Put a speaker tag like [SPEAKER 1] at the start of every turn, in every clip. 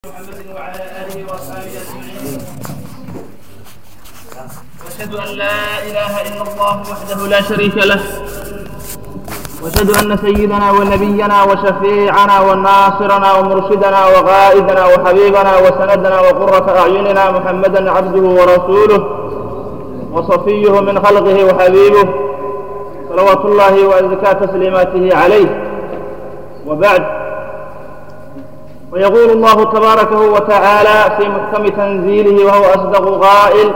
[SPEAKER 1] محمد وعلى آله وأصحابه أجمعين وأشهد أن لا إله إلا الله وحده لا شريك له وأشهد أن سيدنا ونبينا وشفيعنا وناصرنا ومرشدنا وغائدنا وحبيبنا وسندنا وقرة أعيننا محمدا عبده ورسوله وصفيه من خلقه وحبيبه صلوات الله وأزكى تسليماته عليه وبعد ويقول الله تبارك وتعالى في محكم تنزيله وهو أصدق قائل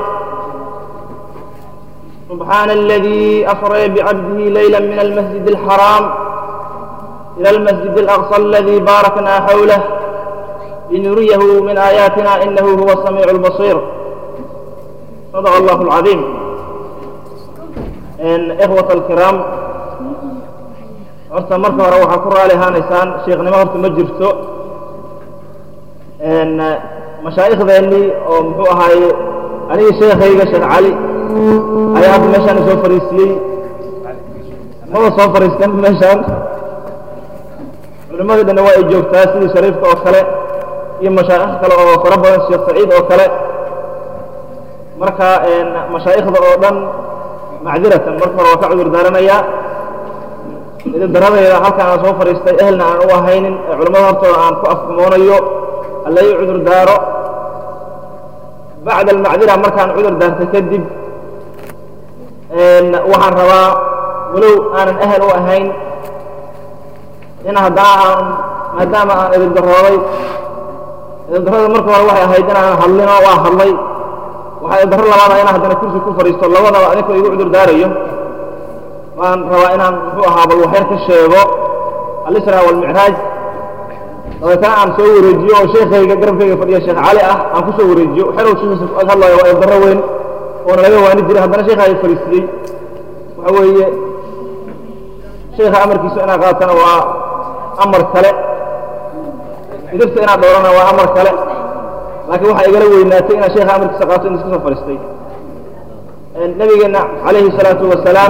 [SPEAKER 1] سبحان الذي أسرى بعبده ليلا من المسجد الحرام إلى المسجد الأقصى الذي باركنا حوله لنريه من آياتنا إنه هو السميع البصير صدق الله العظيم إن إخوة الكرام horta marka hore waxaa ku raali ahaanaysaan sheekhnimo horta ma jirto mashaaikhdeenii oo muxuu ahaaye anigii sheekhayga sheekh cali ayaa hadda meeshaan isoo fariisiyey maba soo fariistan meeshaan culimmadii dhanna waa ay joogtaa sidii shariifka oo kale iyo mashaa'ikh kale oo fara badan sheekh saciid oo kale marka mashaa'ikhda oo dhan macdiratan marka hore waa ka cudur daaranayaa idin daradayda halkaan aan soo fadhiistay ehelna aan u ahaynin ee culimmada hortooda aan ku afkumoonayo alla ii cudur daaro bacda almacdira markaan cudur daartay kadib waxaan rabaa walow aanan ehel u ahayn in haddana aan maadaama aan idin darooday idin darada marka hore waxay ahayd inaanan hadlinoo waa hadlay waxaa idin daro labaada inaan haddana kursi ku fadhiisto labadaba adinkoo igu cudur daarayo waan rabaa inaan muxuu ahaa bal waxyar ka sheego alisra walmicraaj dabeetana aan soo wareejiyo oo sheekhayga garabkayga fadhiya sheekh cali ah aan ku soo wareejiyo xerow sheekhiisa ag hadlayo waa darro weyn oona laga waani jiray haddana sheekhaa fariisiyey waxa weeye sheekha amarkiisa inaad qaatana waa amar kale idibta inaad dhowrana waa amar kale laakiin waxaa igala weynaatay inaad sheekha amarkiisa qaato in iska soo fadhiistay nabigeenna calayhi salaatu wasalaam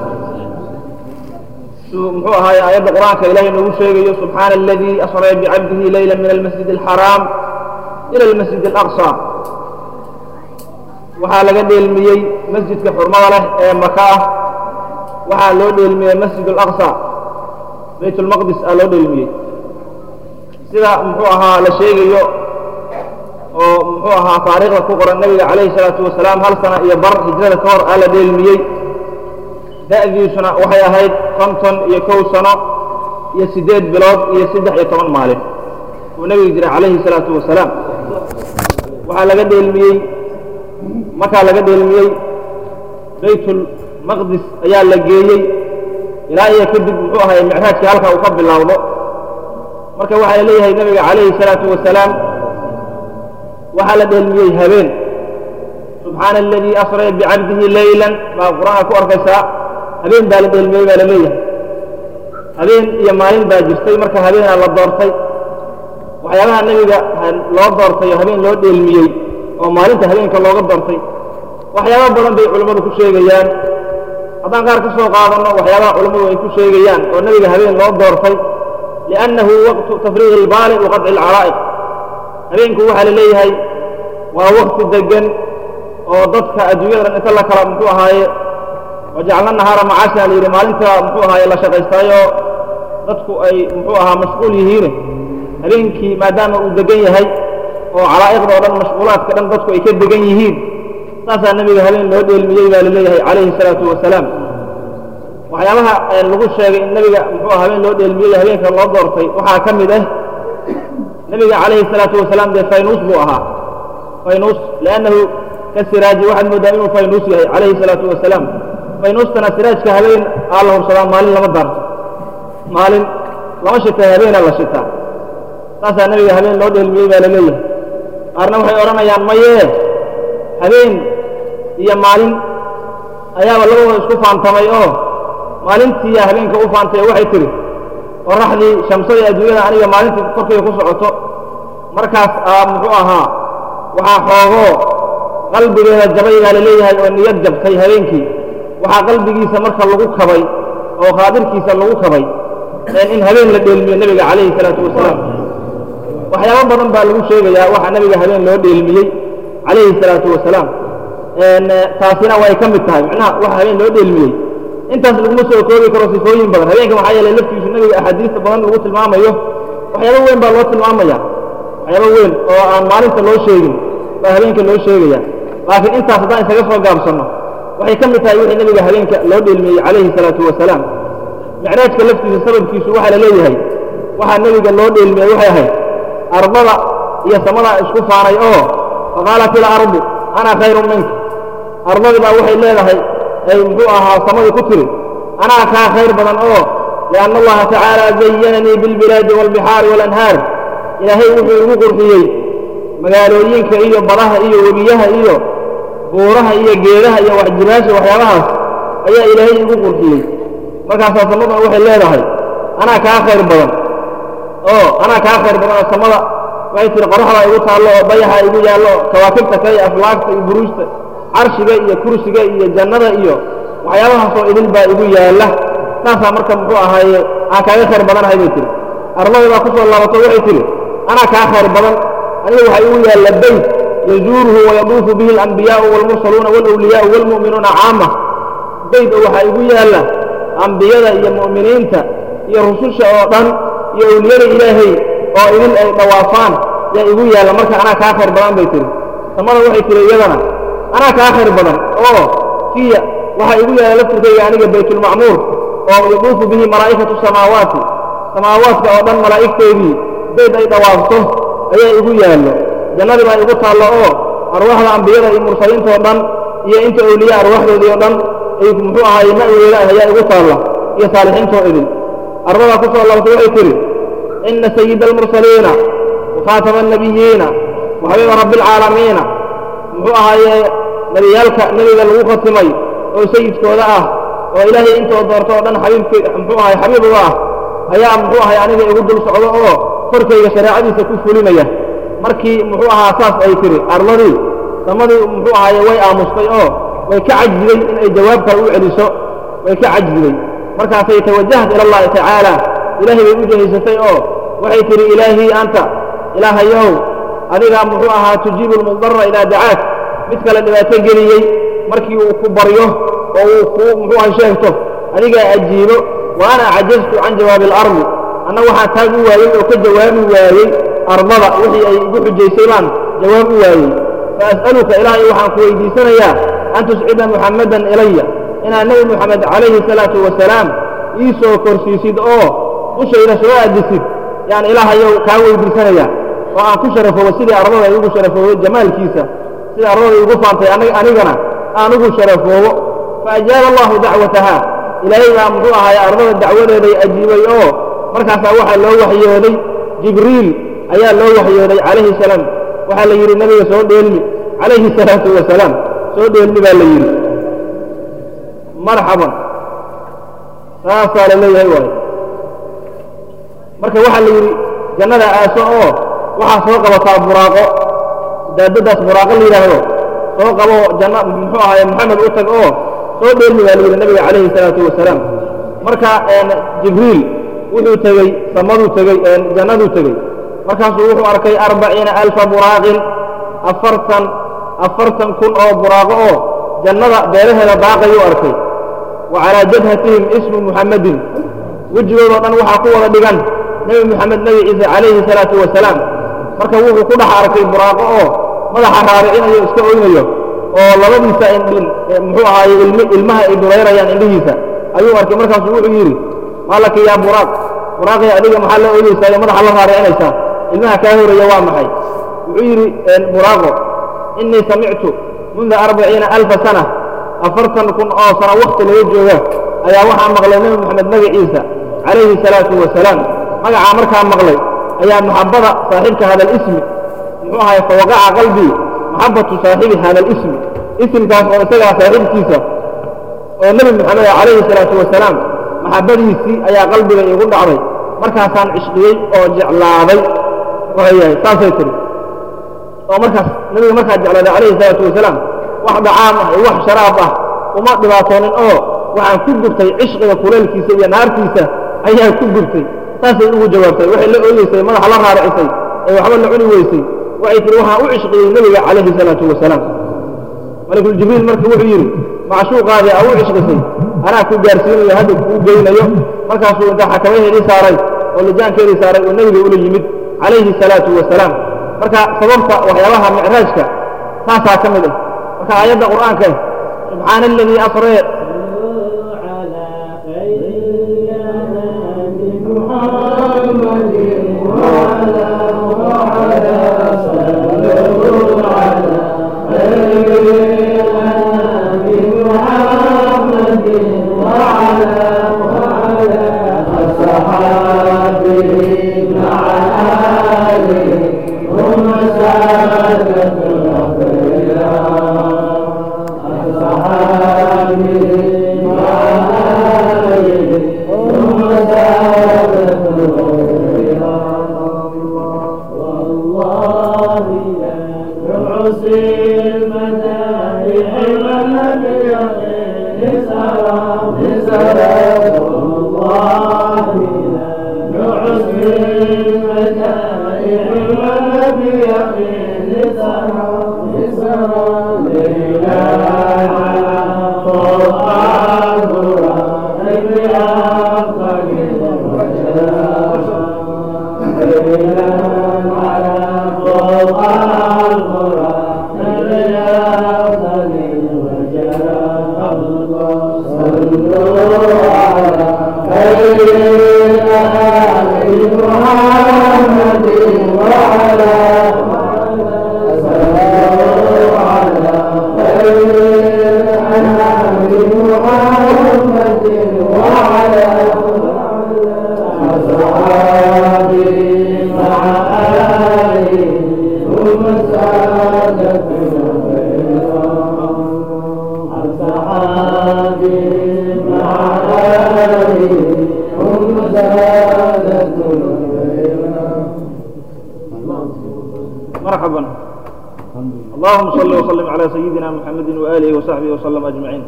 [SPEAKER 1] muxuu ahaaye aayadda qur'aanka ilahay noogu sheegayo subxaana aladii asraa bicabdihi leyla min almasjid alxaraam ila almasjid alaqصى waxaa laga dheelmiyey masjidka xurmada leh ee maka ah waxaa loo dheelmiyey masjid alaqصى bayt اlmaqdis aa loo dheelmiyey sida muxuu ahaa la sheegayo oo muxuu ahaa taariikhda ku qoran nabiga calayhi الsalaatu wasalaam hal sana iyo bar hijrada ka hor aa la dheelmiyey da'diisuna waxay ahayd konton iyo kow sano iyo siddeed bilood iyo saddex iyo toban maalin uu nebigu jiray calayhi salaatu wasalaam waxaa laga dheelmiyey markaa laga dheelmiyey baytulmaqdis ayaa la geeyey ilaa iyo kadib muxuu ahay micraajkii halka uu ka bilowdo marka waxaa la leeyahay nebiga calayhi salaatu wasalaam waxaa la dheelmiyey habeen subxaana aladii asraa bicabdihi leylan baa qur-aanka ku arkaysaa habeen baa la dheelmiyey baa la leeyahay habeen iyo maalin baa jirtay marka habeenaa la doortay waxyaabaha nebiga loo doortay oo habeen loo dheelmiyey oo maalinta habeenka looga doortay waxyaaba badan bay culimmadu ku sheegayaan haddaan qaar ka soo qaadanno waxyaabaha culimmadu ay ku sheegayaan oo nebiga habeen loo doortay liannahu waqtu tafriiqi ilbaali wa qadci alcaraa'iq habeenku waxaa la leeyahay waa waqti deggan oo dadka adduunyada dhan inta la kala muxuu ahaaye wajacalna nahaara macaasha la yidhi maalinta muxuu ahaaye la shaqaystaayo dadku ay muxuu ahaa mashquul yihiine habeenkii maadaama uu degan yahay oo calaa'iqda oo dhan mashquulaadka dhan dadku ay ka degan yihiin saasaa nebiga habeen loo dheelmiyey baa la leeyahay calayhi salaatu wasalaam waxyaabaha lagu sheegay in nebiga muxuu aha habeen loo dheelmiyey habeenka loo doortay waxaa ka mid ah nebiga calayhi salaatu wasalaam dee faynuus buu ahaa faynuus liannahu ka siraaji waxaad mooddaa inuu faynuus yahay calayhi salaatu wasalaam faynuustana siraajka habeen aa la hubsadaa maalin lama daarto maalin lama shitaa habeenaa la shitaa saasaa nebiga habeen loo dheelmiyey baa la leeyahay qaarna waxay odhanayaan mayee habeen iyo maalin ayaaba labadooda isku faantamay oo maalintiiyaa habeenka u faantay waxay tidhi qorraxdii shamsadii adduunyada aniga maalintii korkayga ku socoto markaas aa muxuu ahaa waxaa xoogoo qalbigeeda jabay baa la leeyahay oo niyad jabtay habeenkii waxaa qalbigiisa marka lagu kabay oo khaadirkiisa lagu kabay in habeen la dheelmiyo nebiga calayhi salaatu wasalaam waxyaabo badan baa lagu sheegayaa waxa nabiga habeen loo dheelmiyey calayhi salaatu wasalaam taasina way ka mid tahay macnaha waxa habeen loo dheelmiyey intaas laguma soo koobi karo sifooyin badan habeenka maxaa yeelay laftiisu nabiga axaadiista badan lagu tilmaamayo waxyaabo weyn baa loo tilmaamaya waxyaabo weyn oo aan maalinta loo sheegin baa habeenka loo sheegaya laakiin intaas haddaan isaga soo gaabsanno waxay ka mid tahay wixii nabiga habeenka loo dheelmiyey calayhi salaatu wasalaam micraajka laftiisa sababkiisu waxaa la leeyahay waxaa nebiga loo dheelmiyey waxay ahayd ardada iyo samadaa isku faanay oo faqaalat ilardu ana khayrun minka ardadii baa waxay leedahay ay muxuu ahaa samadii ku tiri anaa kaa khayr badan oo lianna allaha tacaala zayananii bilbilaadi waalbixaari waalanhaar ilaahay wuxuu igu qurxiyey magaalooyinka iyo badaha iyo webiyaha iyo buuraha iyo geedaha iyo waxjibaasha waxyaabahaas ayaa ilaahay igu qurxiyey markaasaa samaduna waxay leedahay anaa kaa khayr badan oo anaa kaa khayr badan oo samada waxay tihi qoraxdaa igu taallo oo dayaxa igu yaallo oo kawaakibta kale iyo aflaagta iyo buruujta carshiga iyo kursiga iyo jannada iyo waxyaabahaasoo idil baa igu yaalla saasaa marka muxuu ahaaye aan kaaga khayr badanahay bay tihi ardadii baa ku soo laabato waxay tihi anaa kaa khayr badan aniga waxaa igu yaalla beyt yazuuruhu wayaduufu bihi alambiyaa'u waalmursaluuna waalawliyaa'u waalmu'minuuna caama beyt oo waxaa igu yaalla ambiyada iyo mu'miniinta iyo rususha oo dhan iyo awliyada ilaahay oo idin ay dhawaafaan yaa igu yaalla marka anaa kaa khayr badan bay tihi samada waxay tihi iyadana anaa kaa khayr badan oo fiya waxaa igu yaalla laftirkayga aniga baytulmacmuur oo yaduufu bihi malaa'ikatu samaawaati samaawaadka oo dhan malaa'igteedii bayd ay dhawaafto ayaa igu yaallo jannadii baa igu taallo oo arwaaxda ambiyada iyo mursaliinta oo dhan iyo inta awliya arwaaxdoodii oo dhan ay muxuu ahaaye ma'weeda ayaa igu taalla iyo saalixiintoo idin ardadaa ku soo laabtay waxay tidhi ina sayida almursaliina wakhaatama annabiyiina waxabiiba rabbi alcaalamiina muxuu ahaaye nebiyaalka nebiga lagu khatimay oo sayidkooda ah oo ilaahay intoo doorto oo dhan xabiibk muxuu ahay xabiib uga ah ayaa muxuu ahay aniga igu dul socdo oo korkayga shareecadiisa ku fulinaya markii muxuu ahaa saas ay tihi arladii samadii muxuu ahaaye way aamustay oo way ka cajziday inay jawaab kale u celiso way ka cajziday markaasay tawajahat ila allahi tacaala ilaahay bay u jehaysatay oo waxay tidhi ilaahii anta ilaahayow adigaa muxuu ahaa tujiibu lmudara idaa dacaak mid kale dhibaato geliyey markii uu ku baryo oo uu kuu muxuu aha sheegto adigaa ajiibo wa ana cajaztu can jawaabi alardi anna waxaan taag u waayey oo ka jawaabi waayey ardada wixii ay igu xujaysay baan jawaab u waayey faas'aluka ilaahay waxaan ku weydiisanayaa an tuscida muxammadan ilaya inaad nebi moxamed calayhi salaatu wasalaam ii soo korsiisid oo dushayda soo aadisid yaan ilaahayow kaa weydiisanaya oo aan ku sharafoobo sidii ardada igu sharafoobay jamaalkiisa sidii ardada igu faantay anigana aan ugu sharafoobo faajaaba allahu dacwataha ilaahay baa muxuu ahaay ardada dacwadeeday ajiibay oo markaasaa waxaa loo waxyooday jibriil ayaa loo waxyooday calayhi salaam waxaa la yidhi nabiga soo dheelmi calayhi salaatu wasalaam soo dheelmi baa la yidhi marxaban saasaa la leeyahay waayo marka waxaa la yidhi jannada aaso oo waxaa soo qabataa buraaqo daadadaas buraaqo la yidhaahdo soo qabo janna muxuu ahaye maxamed u tag oo soo dheelmi baa la yidhi nabiga calayhi salaatu wasalaam marka jibriil wuxuu tegey samaduu tegey jannaduu tegey markaasuu wuxuu arkay arbaciina alfa buraaqin afartan afartan kun oo buraaqo oo jannada beeraheeda daaqayuu arkay wa calaa jabhatihim ismu muxammadin wejigoodoo dhan waxaa ku wada dhigan nebi moxamed nebi ciise calayhi salaatu wasalaam marka wuxuu ku dhex arkay buraaqo oo madaxa raaricinayo iska oynayo oo labadiisa indhin muxuu ahaaye ilmi ilmaha ay durayrayaan indhihiisa ayuu arkay markaasuu wuxuu yidhi maalaka yaa buraaq buraaqii adiga maxaa la oynaysaa iyo madaxa la raaricinaysaa ilmaha kaa horaya waa maxay wuxuu yidhi buraaqo innii samictu munda arbaciina alfa sana afartan kun oo sano wakti laga jooga ayaa waxaa maqlay nebi moxamed magaciisa calayhi salaatu wasalaam magacaa markaa maqlay ayaa maxabbada saaxiibka hada lismi muxuu ahay fawaqaca qalbii maxabbatu saaxibi hada lismi isimkaas oo isagaa saaxiibkiisa oo nebi moxamed calayhi salaatu wasalaam maxabbadiisii ayaa qalbiga iigu dhacday markaasaan cishqiyey oo jeclaaday wayahay saasay tiri oo markaas nebiga markaa jeclaaday calayhi salaatu wasalaam wax dhacaam ah iyo wax sharaab ah uma dhibaatoonin oo waxaan ku gubtay cishqiga kuleelkiisa iyo naartiisa ayaa ku gubtay saasay ugu jawaabtay waxay la ooyeysay madaxa la raaricisay ee waxba la cuni weysay waxay tihi waxaan u cishqiyey nebiga calayhi salaatu wasalaam malakuljibriil marka wuxuu yidhi macshuuqaadii aa u cishqisay anaa ku gaarsiinayo hadda kuu geynayo markaasuu intaa xakamaheedii saaray oo lijaankeedii saaray oo nebiga ula yimid calayhi salaatu wasalaam marka sababta waxyaabaha micraajka taasaa ka mid ah marka aayadda qur'aanka ah subxaana aladii asree مرحبا اللهم صل وسلم على سيدنا محمد وآله وصحبه وسلم أجمعين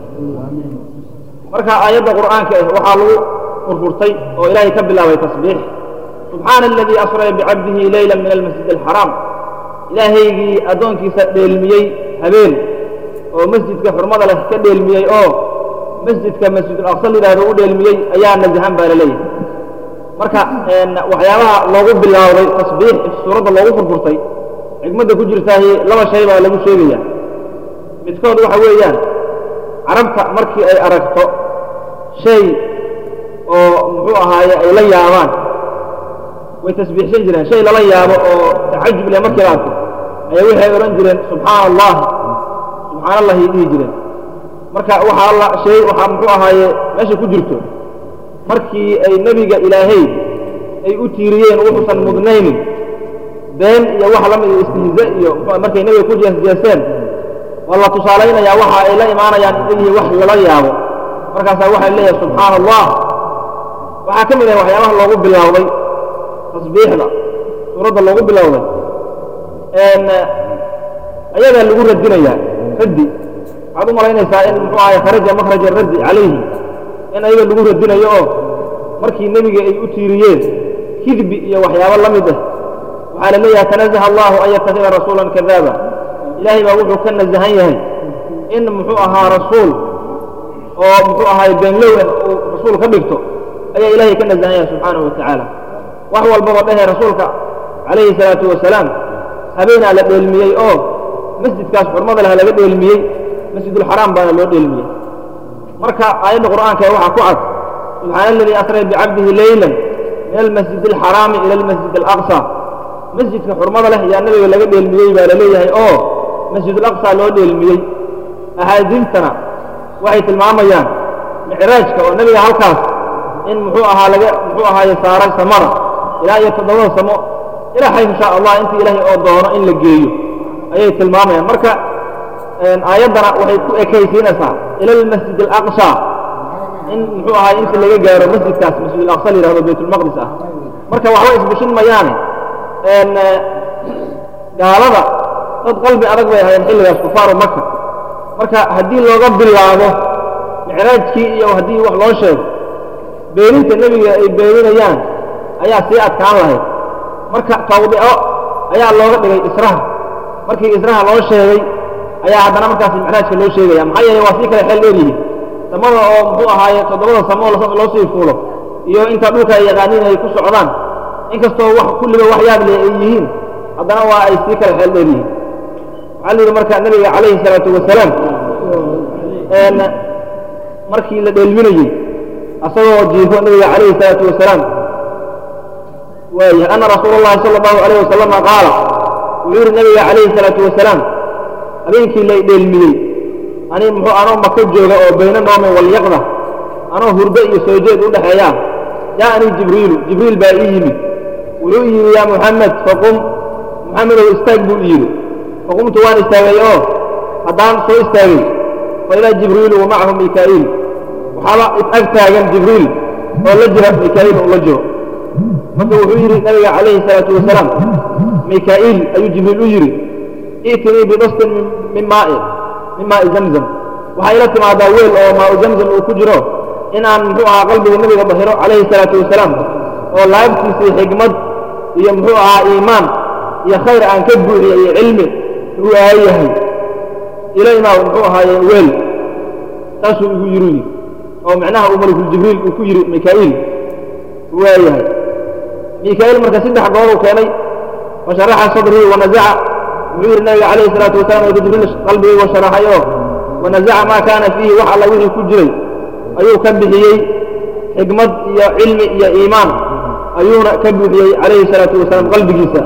[SPEAKER 1] marka aayadda qur'aanka ah waxaa lagu furfurtay oo ilaahay ka bilaabay tasbiix subxaana aladii asraya bicabdihi leyla min almasjid alxaraam ilaahaygii addoonkiisa dheelmiyey habeen oo masjidka xurmada leh ka dheelmiyey oo masjidka masjidulaqsa layidhahdo u dheelmiyey ayaa najahan baa la leeyahay marka waxyaabaha loogu bilaawday tasbiix suuradda loogu furfurtay xigmadda ku jirtaahi laba shay baa lagu sheegaya midkood waxa weeyaan carabta markii ay aragto shay oo muxuu ahaaye ay la yaabaan way tasbiixsan jireen shay lala yaabo oo tacajub leh markii la arko ayaa waxay odhan jireen subxaana allah subxaana allahi dhihi jireen marka waxaa la shay waxaa muxuu ahaaye meesha ku jirto markii ay nebiga ilaahay ay u tiiriyeen wuxuusan mudnaynin been iyo wax la mid istihza iyo markay nebiga ku jeesjeeseen waa la tusaalaynayaa waxa ay la imaanayaan inay wax lala yaabo markaasaa waxay leeyahay subxaana allah waxaa ka mid ah waxyaabaha loogu bilowday tasbiixda suuradda loogu bilowday ayagaa lagu radinayaa raddi waxaad u malaynaysaa in muxuu ahay kharaja makhraja raddi calayhi in ayaga lagu radinayo oo markii nebiga ay u tiiriyeen kidbi iyo waxyaabo la mid ah waxaa la leeyahay tanazaha allahu an yatakida rasuulan kadaaba ilaahay baa wuxuu ka nasahan yahay in muxuu ahaa rasuul oo muxuu ahaay beenlow ah uu rasuul ka dhigto ayaa ilaahay ka nasahan yahay subxaanahu wa tacaala wax walbaba dhehee rasuulka calayhi salaatu wasalaam habeenaa la dheelmiyey oo masjidkaas xurmada leh laga dheelmiyey masjidulxaraam baana loo dheelmiyey marka aayadda qur'aanka ee waxaa ku cad subxaana aladii asray bicabdihi leylan min almasjid alxaraami ila almasjid alaqsa masjidka xurmada leh yaa nabiga laga dheelmiyey baa la leeyahay oo masjidulaqsa loo dheelmiyey axaadiistana waxay tilmaamayaan micraajka oo nebiga halkaas in muxuu ahaa laga muxuu ahaaye saaray samada ilaa iyo toddobada samo ilaahay insha allah intii ilaahay oo doono in la geeyo ayay tilmaamayaan marka aayaddana waxay ku ekaysiinaysaa ila almasjid alaqsa in muxuu ahaay inta laga gaaro masjidkaas masjidulaqsa la yihahdo baytulmaqdis ah marka waxba isbushin mayaane gaalada dad qalbi adag bay ahaayeen xilligaas kufaaru maka marka haddii looga bilaabo micraajkii iyo haddii wax loo sheego beeninta nebiga ay beeninayaan ayaa sii adkaan lahayd marka tawdico ayaa looga dhigay israha markii israha loo sheegay ayaa haddana markaas micraajka loo sheegaya maxaa yeelay waa sii kale xeel dheer yihiin samada oo muxuu ahaaye toddobada samo loo sii fuulo iyo inta dhulka ay yaqaaniin ay ku socdaan inkastoo wax kulliba wax yaab leh ay yihiin haddana waa ay sii kale xeel dheer yihiin waxaa la yidhi marka nabiga calayhi salaatu wasalaam markii la dheelminayey asagoo jiifo nabiga calayhi salaatu wasalaam waaya ana rasuula اllahi sala allahu alayh wasalama qaala wuxuu yidhi nabiga calayhi salaatu wasalaam habeenkii lay dheelmiyey ani muxuu anoo maka jooga oo bayna noome walyaqda anoo hurdo iyo soo jeed u dhexeeyaa jaa'anii jibriilu jibriil baa ii yimid wuxuu yidhi yaa muxamed faqum muxamedow istaag buu i yidhi faqumtu waan istaagay oo haddaan soo istaagay fa idaa jibriilu wa macahu mikaa'iil waxaaba ag taagan jibriil oo la jira mikaa'iil oo la jiro marka wuxuu yidhi nabiga calayhi salaatu wasalaam mikaa'iil ayuu jibriil u yidhi i'tinii bidastin min maa'i min maa'i zamzam waxaa ila timaadaa weel oo maa'u zamzam uu ku jiro in aan muxuu ahaa qalbiga nabiga bahiro calayhi salaatu wasalaam oo laabtiisii xigmad iyo muxuu ahaa iimaan iyo khayr aan ka buuxiya iyo cilmi uu aayahay ilaymaa muxuu ahaaye weel saasuu igu yiru yidhi oo macnaha uu malakuljibriil uu ku yidhi mikaa'iil waayahay mikaa'iil marka saddex goor uu keenay fasharaxa sadrii wanazaca wuxuu yidhi nabiga calayhi salaatu wasalam marka jibriil qalbigaygu sharaxay oo wanazaca maa kaana fiihi wax alla wixii ku jiray ayuu ka bixiyey xikmad iyo cilmi iyo iimaan ayuuna ka buuxiyey calayhi salaatu wasalaam qalbigiisa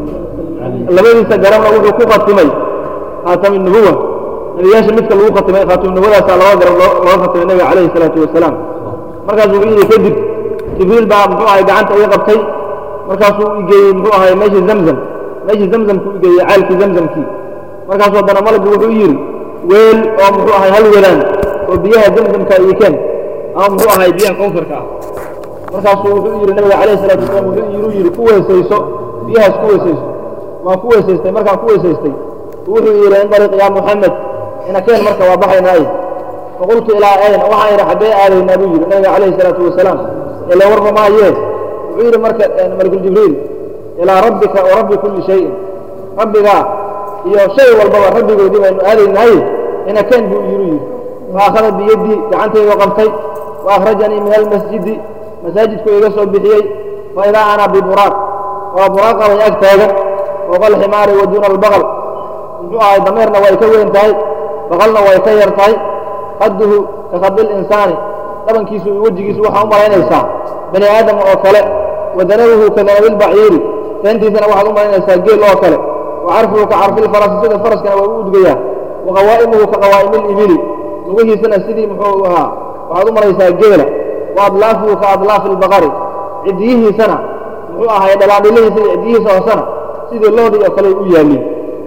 [SPEAKER 1] labadiisa garabna wuxuu ku khatimay khaatami nubuwa nebiyaasha midka lagu khatimay khaatimnimadaasa laba garab looga khatimay nabiga calayhi salaatu wasalaam markaasuu wuxuu yidhi kadib jibriil baa muxuu ahay gacanta iga qabtay markaasuu igeeyey muxuu ahay meeshii zamzam meeshii zamzamku igeeyey caalkii zamzamkii markaasuu haddana malaggu wuxuu yidhi weel oo muxuu ahay hal welaan oo biyaha zamzamka iyo keen ama muxuu ahay biyaha kowsarka ah markaasuu wuxuu yidhi nabiga calayhi salatu wasalam wuxuu yidhi ku weysayso biyahaas ku weysayso waan ku weysaystay markaan ku weysaystay wuxuu yidhi indariq yaa muxamed inakeen marka waa baxaynaaye faqultu ilaa ayna waxaan yidhi xaggee aadaynaa buu yidhi nabiga calayhi salaatu wasalaam ile warma maayee wuxuu yidhi marka malakuljibriil ilaa rabbika wa rabbi kulli shayin rabbigaa iyo shay walbaba rabbigoodii baynu aadaynaaye inakeen buu yidhi yidhi faakhada biyadii gacantaydu qabtay wa akhrajanii min almasjidi masaajidku iga soo bixiyey fa idaa ana biburaaq waa buraaqabay ag taagan fooqa alximaari wa duuna albaqal muxuu ahay dameerna way ka weyn tahay baqalna way ka yar tahay qadduhu ka khadi linsaani dhabankiisu iyo wejigiisu waxaa u malaynaysaa bani aadam oo kale wa danabuhu ka danabilbaciiri seentiisana waxaad u malaynaysaa geel oo kale wa carfuhu ka carfilfarasi sida faraskana waa u udgayaa wa qawaa'imuhu ka qawaa'imilibili lugihiisana sidii muxuu ahaa waxaad u malaysaa geela wa adlaafuhu ka adlaafi albaqari ciddiyihiisana muxuu ahay dhalaadhilihiisa iyo ciddiyihiisa hoosena sidii loodii oo kale u yaaliin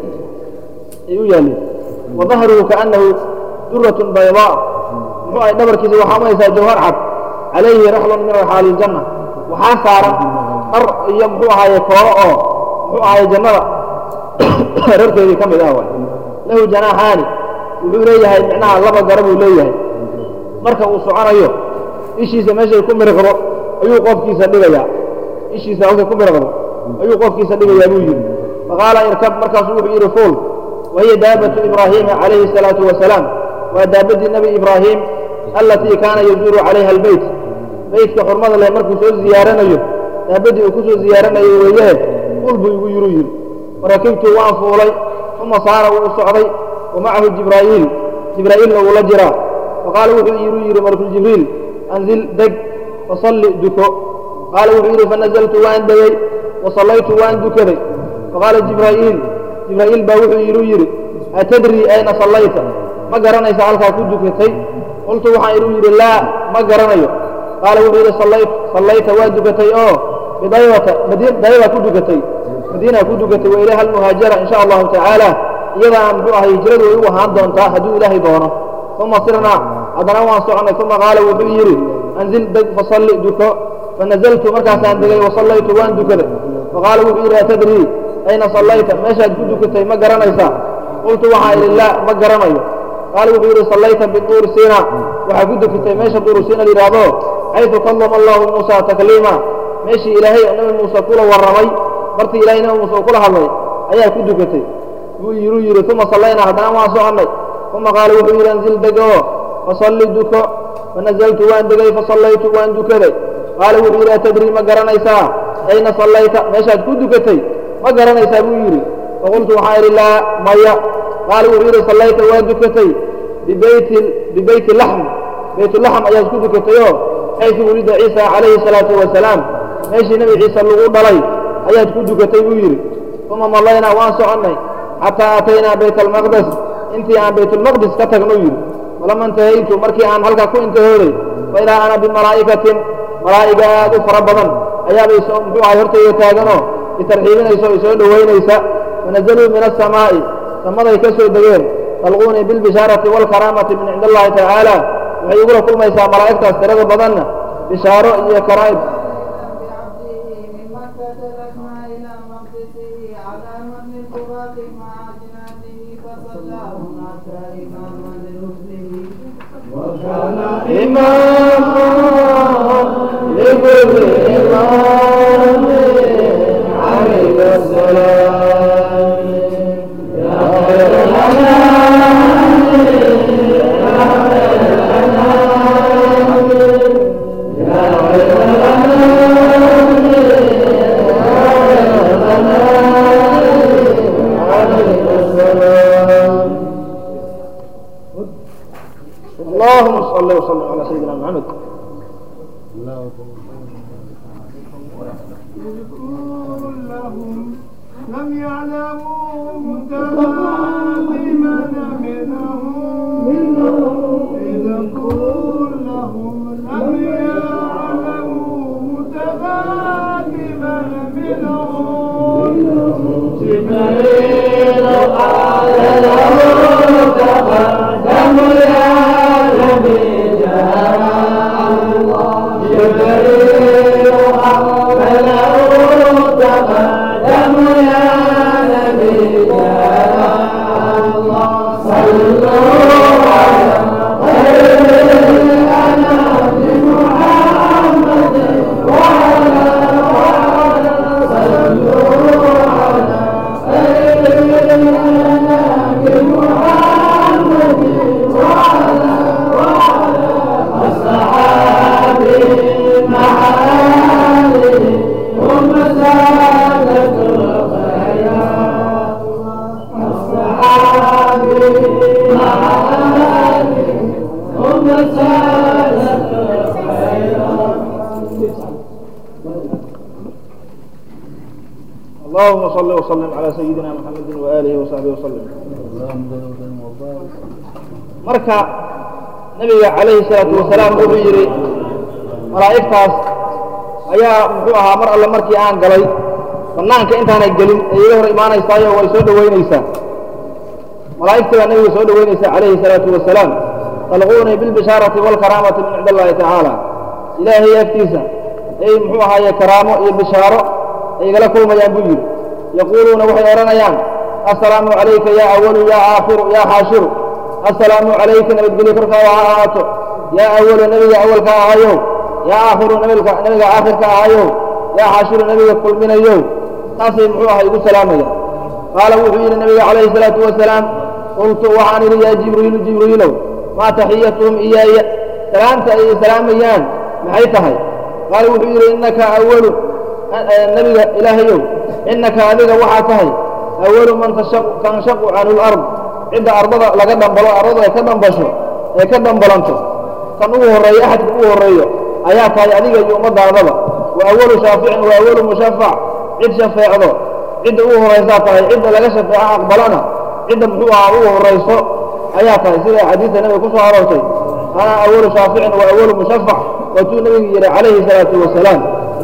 [SPEAKER 1] ay u yaaliin wa dahruhu kaannahu duratun baydaa muxuu ahay dhabarkiisa waxaa umaysaa jawhar cad calayhi raxlun min raxaali iljanna waxaa saaran dhar iyo muxuu ahaaye kooro oo muxuu ahaaye jannada rarkeedii ka mid ah waay lahu janaaxaani wuxuu leeyahay micnaha laba gara buu leeyahay marka uu soconayo ishiisa meeshay ku miriqdo ayuu qofkiisa dhigayaa ishiisa halkay ku miriqdo ayuu qofkiisa dhigayaa buu yidhi faqaala irkab markaasuu wuxuu yidhi fuul wahiya daabatu ibraahiima calayhi الsalaatu wasalaam waa daabadii nebi ibraahim allatii kaana yazuuru calayha albeyt beytka xurmada leh markuu soo ziyaaranayo daabadii uu ku soo ziyaaranayo weeyahe fuul buu igu yidhu yidhi farakibtu waan fuulay uma saara wuu socday wa macahu jibraa'iil jibraa'iilna wuu la jiraa faqaala wuxuu iiru yidhi markuljibriil anzil deg fasalli duko qaala wuxuu yidhi fanazaltu waan degey wasallaytu waan dukaday faqaala jibraa'iil jibraa'iil baa wuxuu iiru yidhi atadrii ayna sallayta ma garanaysa halkaa ku dukatay qultu waxaan ilu yidhi laa ma garanayo qaala wuxuu yidhi sallayta waa dukatay oo bidaybata dayba ku dukatay madiina ku dukatay wa ilayha almuhaajara in sha allahu tacaala iyadaana muxuu ahay hijradu way u ahaan doontaa hadduu ilaahay doono uma sirnaa haddana waan soconay uma qaala wuxuu yidhi anzil deg fasalli duko fanazaltu markaasaan degay wasallaytu waan dukaday faqaala wuxuu yidhi atadrii ayna sallayta meeshaad ku dukatay ma garanaysaa qultu waxaan idhi laa ma garanayo qaala wuxuu yidhi sallayta biduuri siina waxaa ku dukatay meesha duuru siina layidhaahdo xaydu kallama allahu muusa takliima meeshii ilaahay nabi muuse kula warramay bartii ilahay nabi muuse uu kula hadlay ayaa ku dukatay wuu yiruu yidhi uma sallaynaa haddana waan soconnay uma qaala wuxuu yidhi anzil degoo fasalli duko fanazaltu waan degay fasallaytu waan dukaday qaala wuxuu yidhi atadrii ma garanaysaa ayna sallayta meeshaad ku dukatay ma garanaysaa buu yidhi faqultu waxaan idhi laa maya qaala wuxuu yidhi sallayta waa dukatay bibeyti bibeyti laxm baytulaxm ayaad ku dukatayoo xaysu wulida ciisa calayhi salaatu wasalaam meeshii nebi ciise lagu dhalay ayaad ku dukatay buu yidhi uma mallaynaa waan soconnay xataa aataynaa bayt almaqdes intii aan baytulmaqdis ka tagno yidhi falama intahaytu markii aan halkaa ku intahooday faidaa ana bimalaa'ikatin malaa'iga aad u fara badan ayaabay muxuu ahay hortayda taaganoo itarxiibinaysa o isoo dhowaynaysa fanazaluu min asamaa'i samaday ka soo degeen talquunii bilbishaarati waalkaraamati min cindi allahi tacaala waxay igula kulmaysaa malaa'igtaas tirada badanna bishaaro iyo karaa'ib إماما لكل إمام عليك السلام يا خير الأنام يا خير الأنام يا خير الأنام يا خير الأنام عليك السلام اللهم صل وسلم على سيدنا محمد
[SPEAKER 2] كلهم لم يعلموا متقدما منهم إذا كلهم لم يعلموا متقدما منهم
[SPEAKER 1] جبريل قال له تقدم يا نبي جبريل قال له تقدم يا نبي صلوا على خير الأنام محمد وعلى وعلى صلوا على خير الأنام محمد وعلى وعلى أصحابه معالي هم سادة الخيرات أصحابه معالي هم سادة الخيرات اللهم صل وسلم على سيدنا محمد وآله وصحبه وسلم marka nabiga calayhi salaatu wasalaam wuxuu yidhi malaa'igtaas ayaa muxuu ahaa mar alle markii aan galay bannaanka intaanay gelin ee iga hor imaanaysaayo way soo dhowaynaysaa malaa'igtii baa nabiga soo dhowaynaysaa calayhi salaatu wasalaam talquunii bilbishaarati waalkaraamati min cindi allahi tacaala ilaahay agtiisa ay muxuu ahaaye karaamo iyo bishaaro ay igala kulmayaan buu yidhi yaquuluuna waxay odhanayaan assalaamu calayka yaa awalu yaa aakhiru yaa xaashiru assalaamu calayka nabadgelyo korkaada ha ahaato yaa awalu nebiga awalka ahayow yaa aakhiru nabiga nebiga aakhirka ahayow yaa xaashiru nebiga kulminayow taasay muxuu aha igu salaamayaan qaala wuxuu yidhi nabiga calayhi salaatu wasalaam qultu waxaan idhi yaa jibriilu jibriilow maa taxiyatuhum iyaaya salaamta ay salaamayaan maxay tahay qaala wuxuu yidhi innaka awalu nebiga ilaahayow innaka adiga waxaa tahay awalu man tanshaqu canhu lard cidda ardada laga dhambalo ardadu ay ka dhambasho ay ka dhambalanto kan ugu horreeyo axadka ugu horreeyo ayaa tahay adiga iyo ummaddaadaba wa awalu shaaficin wa awalu mushafac cid shafeecdo cidda ugu horraysaa tahay cidda laga shafeeco aqbalana cidda muxuu ahaa ugu horrayso ayaa tahay sida xadiidta nebiga ku soo aroortay ana awalu shaaficin wa awalu mushafac waatuu nebigu yidhi calayhi salaatu wasalaam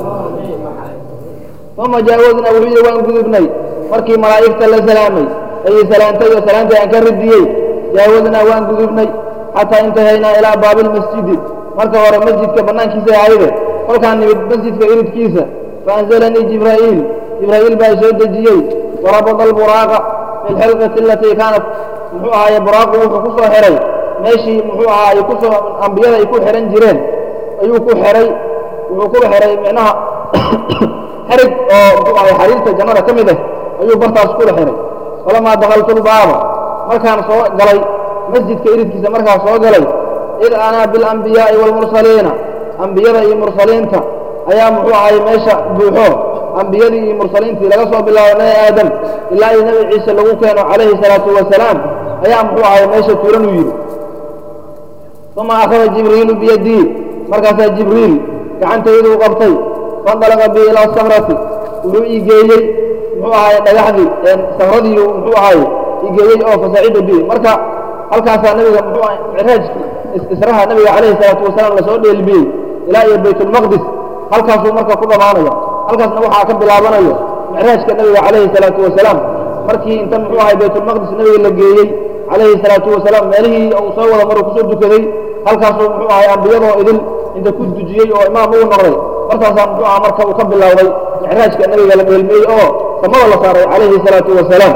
[SPEAKER 1] uma jaawadna wuxuu yidhi waan gudubnay markii malaa'igta la salaamay ayay salaantay oo salaantii aan ka radiyey jaawadnaa waan gudubnay xataa intahaynaa ilaa baabilmasjidi marka hore masjidka bannaankiisa ahayde kolkaan nimid masjidka iridkiisa faanzalanii jibraa'iil jibraa'iil baa soo dejiyey warabada alburaaqa fi lxilqati alatii kaanat muxuu ahaaye buraaqu wuxuu ku soo xihay meeshii muxuu ahaaye kusoo ambiyada ay ku xihan jireen ayuu ku xihay wuxuu ku xihay micnaha xerig oo muxuu ahay xariirta jannada ka mid ah ayuu bartaas kula xihay falamaa dakaltu lbaaba markaan soo galay masjidka iridkiisa markaan soo galay id ana bilambiyaa'i waalmursaliina ambiyada iyo mursaliinta ayaa muxuu ahay meesha buuxo ambiyadii iyo mursaliintii laga soo bilaabo nebi aadam ilaa iyo nebi ciise lagu keeno calayhi salaatu wasalaam ayaa muxuu ahay meesha tuuran u yidhi uma akhada jibriilu biyadii markaasaa jibriil gacantayduu qabtay fandalaqa bi ilaa sakrati wuxuu ii geeyey muxuu ahay dhagaxdii sakradii muxuu ahay ii geeyey oo fasacida bi marka halkaasaa nabiga muxuu ahay micraajki israha nabiga calayhi salaatu wasalaam lasoo dheelbiyey ilaa iyo baytulmaqdis halkaasuu marka ku dhammaanaya halkaasna waxaa ka bilaabanayo micraajka nabiga calayhi salaatu wasalaam markii inta muxuu ahay baytulmaqdis nabiga la geeyey calayhi salaatu wasalaam meelihii uu soo wada maruu kusoo dukaday halkaasuu muxuu ahay ambiyadoo idin inta ku dujiyey oo imaam ugu noqday markaasaa muxuu aha marka uu ka bilowday micraajka nabiga la dheelmiyey oo samada la saaray calayhi salaatu wasalaam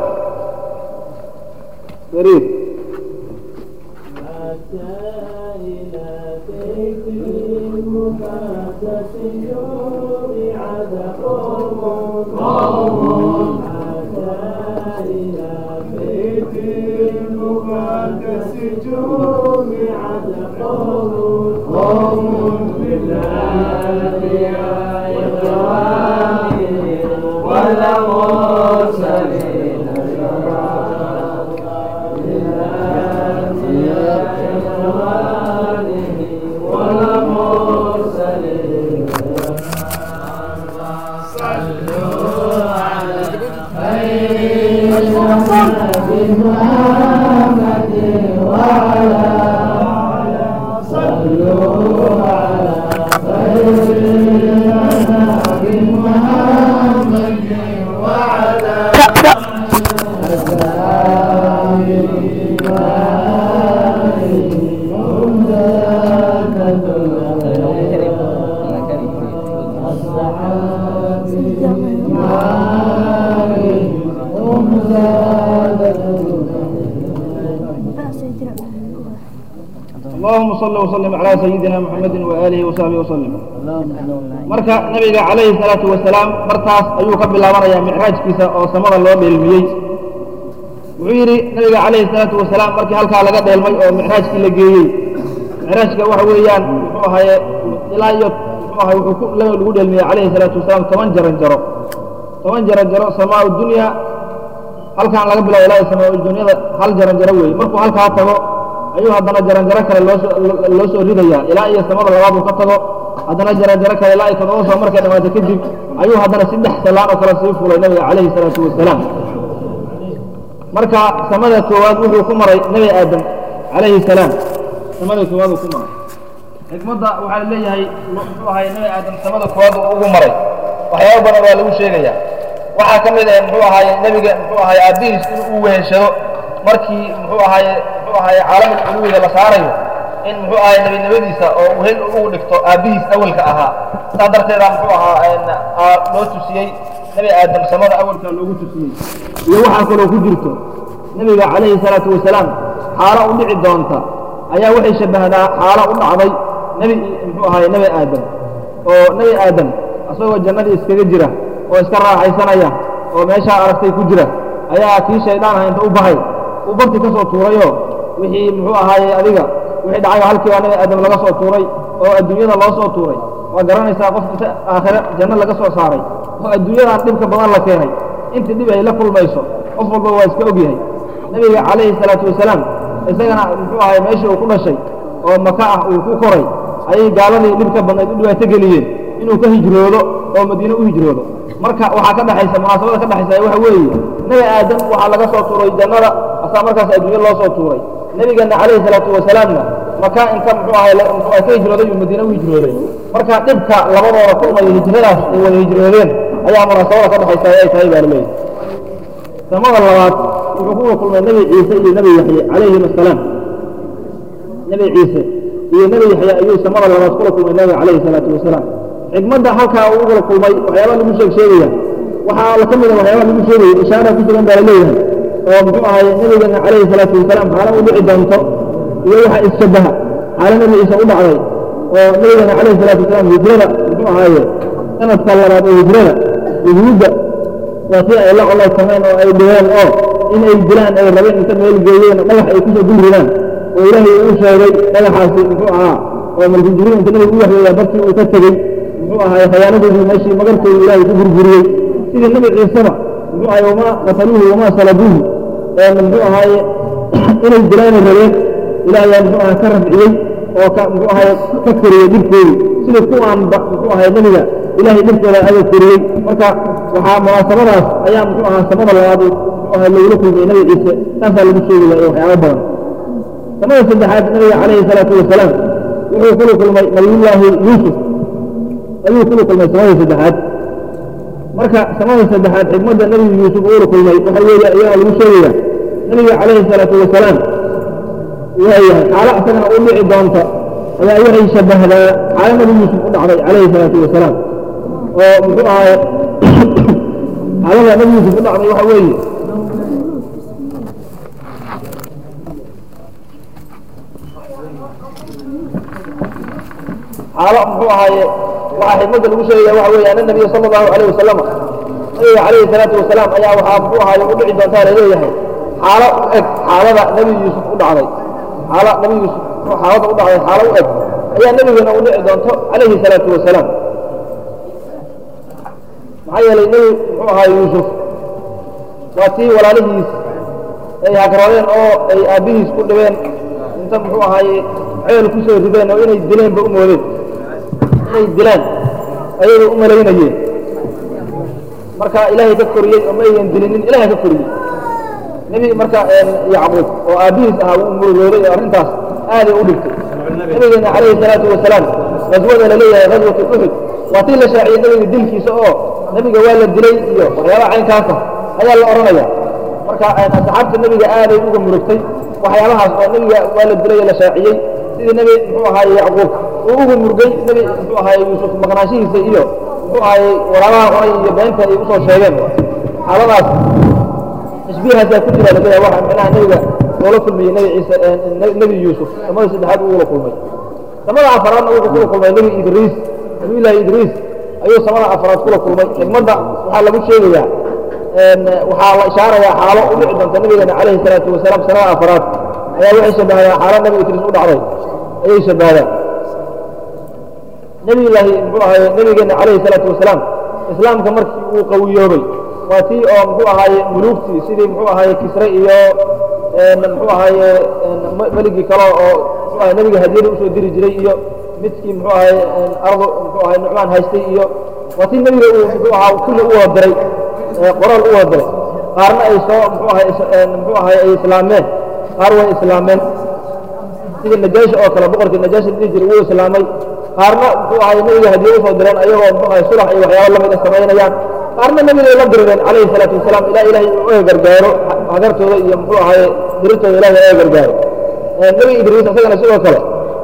[SPEAKER 1] اللهم صل وسلم على سيدنا محمد وآله وصحبه وسلم marka nabiga calayhi salaatu wasalaam martaas ayuu ka bilaabanayaa micraajkiisa oo samada loo dheelmiyey wuxuu yidhi nabiga calayhi salaatu wasalaam markii halkaa laga dheelmay oo micraajkii la geeyey micraajka waxa weeyaan muxuu ahaye ilaa iyo muxuu ahay wuxuu ku lagu dheelmiyey calayhi salaatu wasalaam toban jaran jaro toban jaran jaro samaa dunya halkaan laga bilaabo ilaa iyo samaa dunyada hal jaran jaro weeye markuu halkaa tago ayuu haddana jaranjaro kale loosoo loo soo ridayaa ilaa iyo samada labaad uu ka tago haddana jaranjaro kale ilaa iyo toddoba soo markay dhamaato kadib ayuu haddana saddex salaan oo kale sii fulay nabiga calayhi salaatu wasalaam marka samada koowaad wuxuu ku maray nebi aadam calayhi salaam samada koowaad uu ku maray xikmadda waxaa leeyahay muxuu ahay nebi aadam samada koowaad uu ugu maray waxyaabo badan waa lagu sheegayaa waxaa ka mid ah muxuu ahaye nebiga muxuu ahaye aabbihiis inuu weheshado markii muxuu ahaye muxuu ahaye caalamul culuwiga la saarayo in muxuu ahaye nebinimadiisa oo wehel ugu dhigto aabbihiis awalka ahaa saas darteeda muxuu ahaa loo tusiyey nebi aadam samada awalka loogu tusiyey iyo waxaa kaloo ku jirto nebiga calayhi salaatu wasalaam xaalo u dhici doonta ayaa waxay shabbahdaa xaalo u dhacday nebi muxuu ahaye nebi aadam oo nebi aadam asagoo jannadii iskaga jira oo iska raaxaysanaya oo meeshaa aragtay ku jira ayaa kii shaydaan aha inta u bahay uu barti ka soo tuurayoo wixii muxuu ahaaye adiga wixii dhacayo halkiibaa nebi aadam laga soo tuuray oo adduunyada loo soo tuuray waa garanaysaa qof inta aakhire janno laga soo saaray oo adduunyadan dhibka badan la keenay intii dhib ay la kulmayso qof walba waa iska og yahay nebiga calayhi salaatu wasalaam isagana muxuu ahay meeshii uu ku dhashay oo maka ah uu ku koray ayay gaaladii dhibka badnayd u dhibaato geliyeen inuu ka hijroodo oo madiine u hijroodo marka waxaa ka dhexaysa munaasabada ka dhexaysa waxa weeye nebi aadam waxaa laga soo tuuray jannada asaa markaas adduunyo loo soo tuuray nebigeenna calayhi salaatu wasalaamna maka inta muxuu ahay muxuu ahay ka hijrooday uu madiine u hijrooday marka dhibka labadooda kulmaya hijradaas ay wada hijroodeen ayaa munaasabada ka dhexaysa ay tahay baa laleeyahay samada labaad wuxuu kuwa kulmay nebi ciise iyo nebi yaxye calayhim assalaam nebi ciise iyo nebi yaxye ayuu samada labaad kula kulmay nebiga calayhi salaatu wasalaam xikmadda halkaa uu ugala kulmay waxyaabaa lagu sheeg sheegaya waxaa la ka mida waxyaabaa lagu sheegaya ishaara ku sugan baa la leeyahay oo muxuu ahaye nebigeena calayhi salaatu wasalaam xaala u dhici doonto iyo waxa isshabaha xaala nebi ciise u dhacday oo nebigeena calayhi salaatu wasalaam hijrada muxuu ahaaye sanadka labaad ee hijrada yuhuudda waa tii ay la colaysameen oo ay dhigeen oo in ay dilaan ay rabeen inta meel geeyeen dhagax ay kusoo dul ridaan oo ilaahay uu sheegay dhagaxaasi muxuu ahaa oo malku jibriil inta nabigu u waxyeeyaa barkii uu ka tegey muxuu ahaay khayaanadoodii meeshii magartoodii ilaahay ku burburiyey sidii nabi ciiseba muxuu ahaay wamaa qataluuhu wamaa salabuuhu muxuu ahaaye inay dilaanay rabeen ilaahayaa muxuu ahaa ka rafciyey oo ka muxuu ahaay ka koriyey dhibkoodii sidii kuwaanba muxuu ahaay nebiga ilaahay dhibkooda aga koriyey marka waxaa munaasabadaas ayaa muxuu ahaa samada labaad muxuu ahaa lagula kulmiyey nabi ciise taasaa lagu sheegaya iyo waxyaabo badan samada saddexaad nabiga calayhi salaatu wasalaam wuxuu kula kulmay nabiyullaahi yuusuf ayuu kula kulmay samada saddexaad marka samada saddexaad xigmadda nebigu yuusuf uula kulmay waxa weeye ayaa lagu sheegaya nebiga calayhi salaatu wasalaam waayahay xaalo isagana u dhici doonta ayaa waxay shabbahdaa xaalo nebi yuusuf u dhacday calayhi salaatu wasalaam oo muxuu ahaay xaalada nebi yuusuf u dhacday waxa weeye xaalo muxuu ahaaye waxaa xikmadda lagu sheegaya waxa weeye ana nabiya sala allahu alayh wasalam nabiga calayhi salaatu wasalaam ayaa waxaa muxuu ahaaye u dhici doontaa laleeyahay xaalo u eg xaalada nebi yuusuf u dhacday xaalo nebi yuusuf xaalada u dhacday xaalo u eg ayaa nebigana u dhici doonto calayhi salaatu wasalaam maxaa yeelay nebi muxuu ahaa yuusuf waa tii walaalihiis ay hagroodeen oo ay aabbihiis ku dhibeen inta muxuu ahaaye ceel ku soo rideen oo inay dileenba u moodeen inay dilaan ayay u malaynayeen marka ilaahay ka koriyey oo ma aynan dilinin ilaahay ka koriyey nebi marka yacquub oo aabbihiis ahaa wuu murugooday oo arrintaas aaday u dhigtay nabigeena calayhi salaatu wasalaam qaswada la leeyahay qaswatu uxud waa tii la shaaciyey nebiga dilkiisa oo nebiga waa la dilay iyo waxyaabaha caynkaasa ayaa la odhanaya marka asxaabta nebiga aaday uga murugtay waxyaabahaas oo nebiga waa la dilay oo la shaaciyey sidii nebi muxuu ahaaye yacquub uu uga murgay nebi muxuu ahaaye yuusuf maqnaanshihiisa iyo muxuu ahaaye walaabaha cunay iyo beenta ay usoo sheegeen xaaladaas tashbiihaasaa ku jira laleeyahay waxa micnaha nebiga loola kulmiyey nebi ciise nebi yuusuf samada saddexaad uu ula kulmay samada afaraadna wuxuu kula kulmay nebi idriis nabiyullaahi idriis ayuu samada afaraad kula kulmay xigmadda waxaa lagu sheegayaa waxaa la ishaarayaa xaalo u dhici doonta nabigeena calayhi salaatu wasalaam sanada afaraad ayaa waxay shabbahdaa xaalo nebi idriis u dhacday ayay shabbahdaa nebiyullaahi muxuu ahaye nebigeena calayhi salaatu wasalaam islaamka markii uu qawiyoobay waa tii oo muxuu ahaaye muluugtii sidii muxuu ahaaye kisre iyo muxuu ahaaye meligii kale oo muxuu ahaye nebiga hadiyada usoo diri jiray iyo midkii muxuu ahaaye ardo muxuu ahaye nucmaan haystay iyo waa tii nebiga uu muxuu ahaa kulli u wada diray qoraal u wada diray qaarna ay soo muxuu ahaye muxuu ahaye ay islaameen qaar way islaameen sida najaashi oo kale boqorkii najaashi dhihi jiray wuu islaamay qaarna muxuu ahaye nebiga hadiye usoo direen ayagoo muxuu ahaye sulax iyo waxyaabo lamid a samaynayaan qaarna nebigay la dirireen calayhi salaatu wasalaam ilaa ilaahay uu oga gargaaro hagartooda iyo muxuu ahaaye dirirtooda ilahay oga gargaaro nebi idriis isagana sidoo kale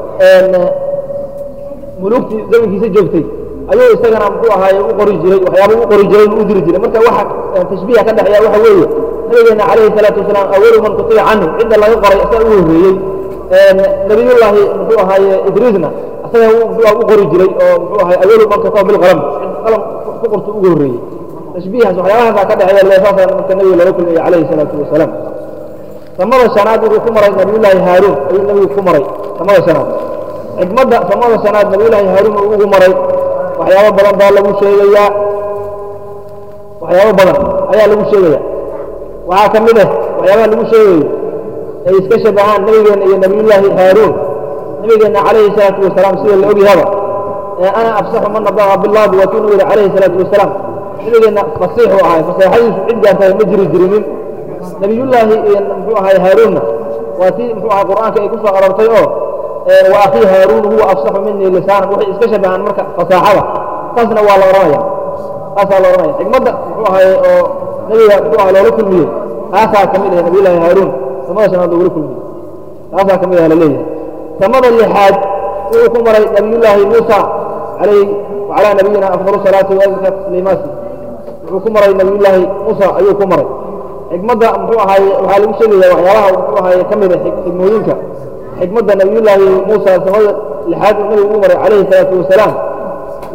[SPEAKER 1] muluugtii zamankiisa joogtay ayuu isagana muxuu ahaaye u qori jiray waxyaaba u qori jiray u diri jiray marka waxa tashbiiha ka dhexeeya waxa weeye nabigeena calayhi salaatu wasalaam awalu man kutiba canhu cidda laga qoray isaga ugu horreeyey nabiyullaahi muxuu ahaaye idriisna isaga muxuu u qori jiray oo muxuu ahaye awalu man kataba bilqalam qalam ku qortu ugu horreeyey tashbiihaas waxyaabahaasa ka dhexeeya leesaasa marka nabiga loola kulmiyey calayhi salaatu wasalaam samada shanaad wuxuu ku maray nabiyullaahi haaruun ayuu nabigu ku maray samada shanaad xikmadda samada shanaad nabiyullaahi haaruun uu ugu maray waxyaabo badan baa lagu sheegayaa waxyaabo badan ayaa lagu sheegaya waxaa ka mid ah waxyaabaha lagu sheegayo ay iska shabahaan nabigeenna iyo nabiyullaahi haaruun nabigeenna calayhi salaatu wasalaam sida la ogyahaba ana afsaxu man nadaqa billaadi waa kiinuu yidhi calayhi salaatu wasalaam nabigeenna fasiixuu ahay faseexadiisu cid gaartahay ma jiri jirinin nabiyullaahi muxuu ahay haaruunna waa tii muxuu ahay qur'aanka ay ku soo aroortay oo wa akhii haaruun huwa afsaxu minii lisaanan waxay iska shabahaan marka fasaaxada taasna waa la odhanaya taasaa la odhanaya xikmadda muxuu ahay oo nebiga muxuu ahay loola kulmiyey taasaa ka mid ah nabiyullaahi haaruun samada shanaad loogula kulmiyey taasaa ka mid ah la leeyahay samada lixaad wuxuu ku maray nabiyullaahi muusa calayhi wacalaa nabiyina afdalu salaati waazka tasliimaati wuxuu ku maray nabiyullaahi muusa ayuu ku maray xikmadda muxuu ahaaye waxaa lagu sheegaya waxyaabaha muxuu ahaaye ka mid a xikmooyinka xikmadda nabiyullaahi muusa samada lixaad uu nabigu ugu maray calayhi salaatu wasalaam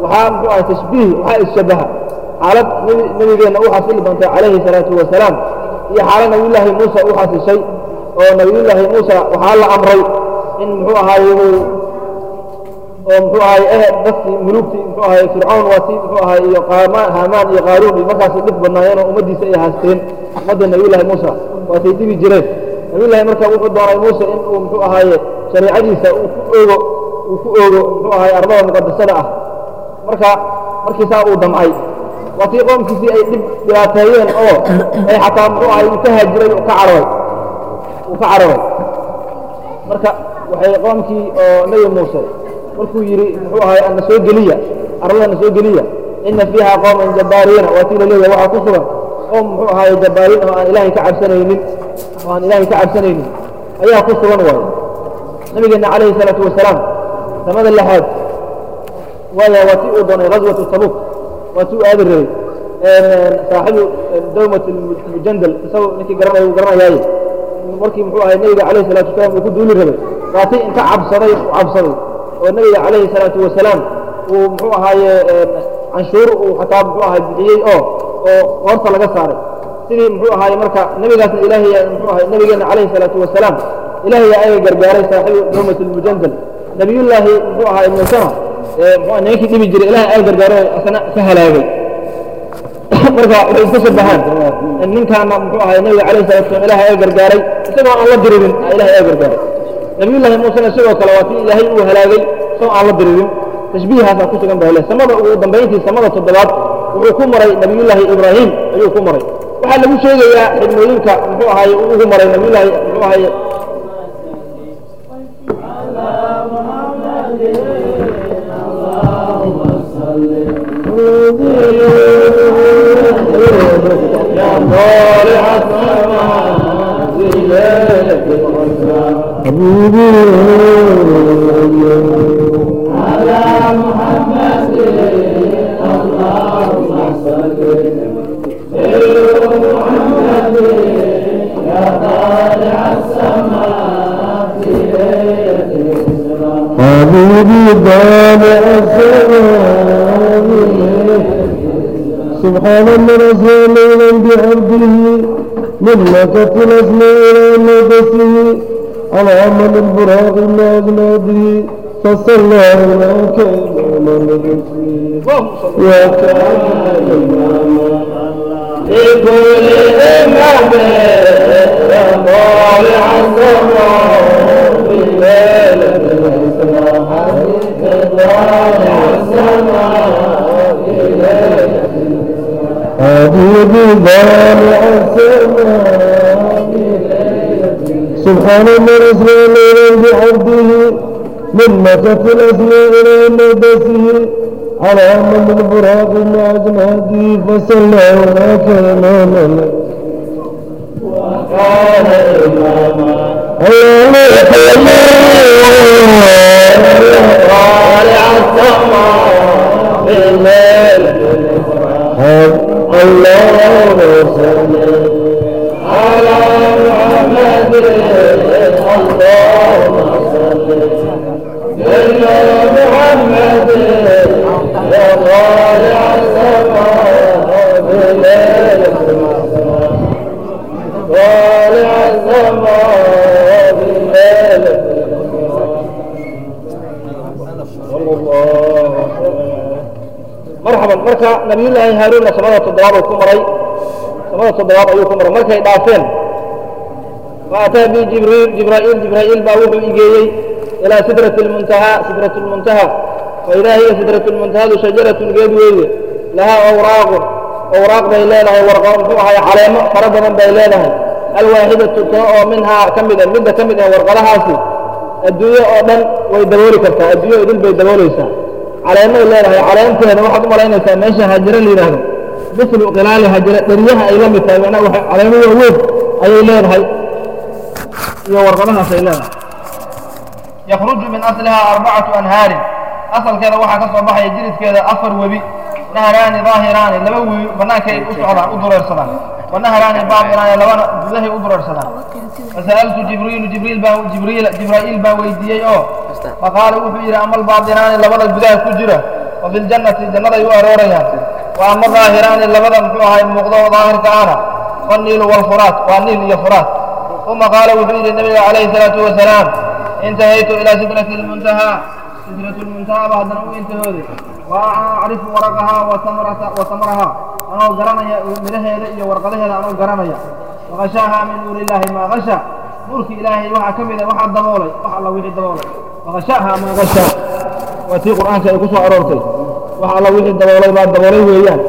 [SPEAKER 1] waxaa muxuu ahay tashbiih waxaa isshabaha xaalad nebi nebigeenna u xasili doontay calayhi salaatu wasalaam iyo xaalad nabiyullaahi muusa u xasishay oo nabiyullaahi muusa waxaa la amray in muxuu ahaaye uu oo muxuu ahay eh dadkii mulugtii muxuu ahay fircawn waa tii muxuu ahay iyo qaama haamaan iyo qaaruun iyo markaasay dhib badnaayeen oo ummaddiisa ay haasteen ummadda nabiyullaahi muusa waatay dhibi jireen nabiyullaahi marka wuxuu doonay muuse in uu muxuu ahaaye shareecadiisa uu ku oogo uu ku oogo muxuu ahay ardada muqadasada ah marka markii saa uu damcay waa tii qoomkiisii ay dhib dhibaateeyeen oo ay xataa muxuu ahay uu ka haajiray uu ka cararay uu ka cararay marka waxay qoomkii oo nebi muuse markuu yidhi muxuu ahay ana soo geliya ardada na soo geliya ina fiiha qooman jabbaariina waa tii la leeyahay waxaa ku sugan qoom muxuu ahaye jabbaariin oo aan ilaahay ka cabsanaynin oo aan ilaahay ka cabsanaynin ayaa ku sugan waaye nabigeenna calayhi salaatu wasalaam samada lixaad waaya waa tii uu doonay ghaswatu tabuk waa tii uu aadi rabay saaxibu dawmat mujandal isagoo ninkii garanaya uu garanayaaye markii muxuu ahay nebiga calayhi salatu wasalaam uu ku duuli rabay waa tii inta cabsaday u cabsaday oo nebiga calayhi salaatu wasalaam uu muxuu ahaaye canshuur uu xataa muxuu ahay bixiyey oo oo hoorta laga saaray sidii muxuu ahaaye marka nebigaasna ilaahay muxuu ahay nebigeenna calayhi salaatu wasalaam ilaahay ayaga gargaaray saaxibu dawmat almujandal nabiyullaahi muxuu ahaay muusena muxuu nimankii dhibi jiray ilahay ayaga gargaaray asna ka halaagay marka waxay iska shabahaan ninkaana muxuu ahay nebiga calayhi salatu wasalam ilahay ayaga gargaaray isagoo aan la diririn ilahay ayaga gargaaray nabiyullaahi muusena sidoo kale waa tii ilaahay uu halaagay isagoo aan la diririn tashbiihaasaa ku sugan baa le samada ugu dambayntii samada toddobaad wuxuu ku maray nabiyullaahi ibraahim ayuu ku maray waxaa lagu sheegayaa xidmooyinka muxuu ahaye uu ugu maray nabiyullaahi muxuu ahaye
[SPEAKER 3] حبيبي طالع السماء سبحان من رسول ليلا بعبده من مكة الأسماء إلى نبته على عمل البراق ما أجناده فصلى على كلام نبته وكان إماما
[SPEAKER 1] لكل إمام طالع السماء بالليل
[SPEAKER 3] حبيبي ضالع السماء سبحان من رسول ليلا بعبده من مكة الأسماء إلى نبته على من البراق مع أجناده فصلى هناك إماما
[SPEAKER 1] وكان إماما
[SPEAKER 3] الله
[SPEAKER 1] طالع السماء بالليل
[SPEAKER 3] الله صل
[SPEAKER 1] على محمد اللهم صل على محمد يا طالع السماء بالليل طالع السماء بالليل صلى الله مرحبا marka nabiyullaahi haaruunna samada toddobaad uu ku maray samada toddobaad ayuu ku maray markay dhaafeen فأتى به جبريل جبرائيل جبرائيل باوح إيجيي إلى سدرة المنتهى سدرة المنتهى فإذا هي سدرة المنتهى شجرة قيد ويه لها أوراق أوراق بيلانها ورقة فوحها علامة فرد من بيلانها الواحدة تطاء منها كمدا مدة كمدا ورقة لها سي الدنيا أولا ويدبولي كرتا الدنيا يدل بيدبوليسا علامة بيلانها علامة أنا واحد ملاينا ماشي هاجرة لي لها مثل قلال هاجرة دريها إلى مثال أنا علامة ووف أي لها iyo warqadahaas ay leedahay yakhruju min aslihaa arbacatu anhaarin asalkeeda waxaa ka soo baxaya jiridkeeda afar webi nahraani daahiraani laba webi bannaanka ay u socdaan u dureersadaan wa nahraani baatinaani labana gudahay u dureersadaan fasa'altu jibriilu jibriil baa jibriil jibraa'iil baa weydiiyey oo faqaala wuxuu yidhi ama albaatinaani labada gudaha ku jira wa fi ljannati jannaday u aroorayaan wa ama daahiraani labada muxuu ahay muuqdo daahirka ahna fanniilu walfuraat waa niil iyo furaat uma qaala wuxuu yidhi nabiga calayhi salaatu wasalaam intahaytu ilaa sidrati lmuntahaa sidratu lmuntahaa ba haddana u intahooday wa acrifu waraqahaa wa samrata wa samrahaa anoo garanaya midhaheeda iyo warqadaheeda anoo garanaya waqashaaha min nuuri illaahi maa qasha nuurki ilaahay waxaa ka mida waxaa daboolay wax alla wixii daboolay waqashaaha maa qasha waa tii qur'aanka ay ku soo aroortay wax alla wixii daboolay baa daboolay weeyaan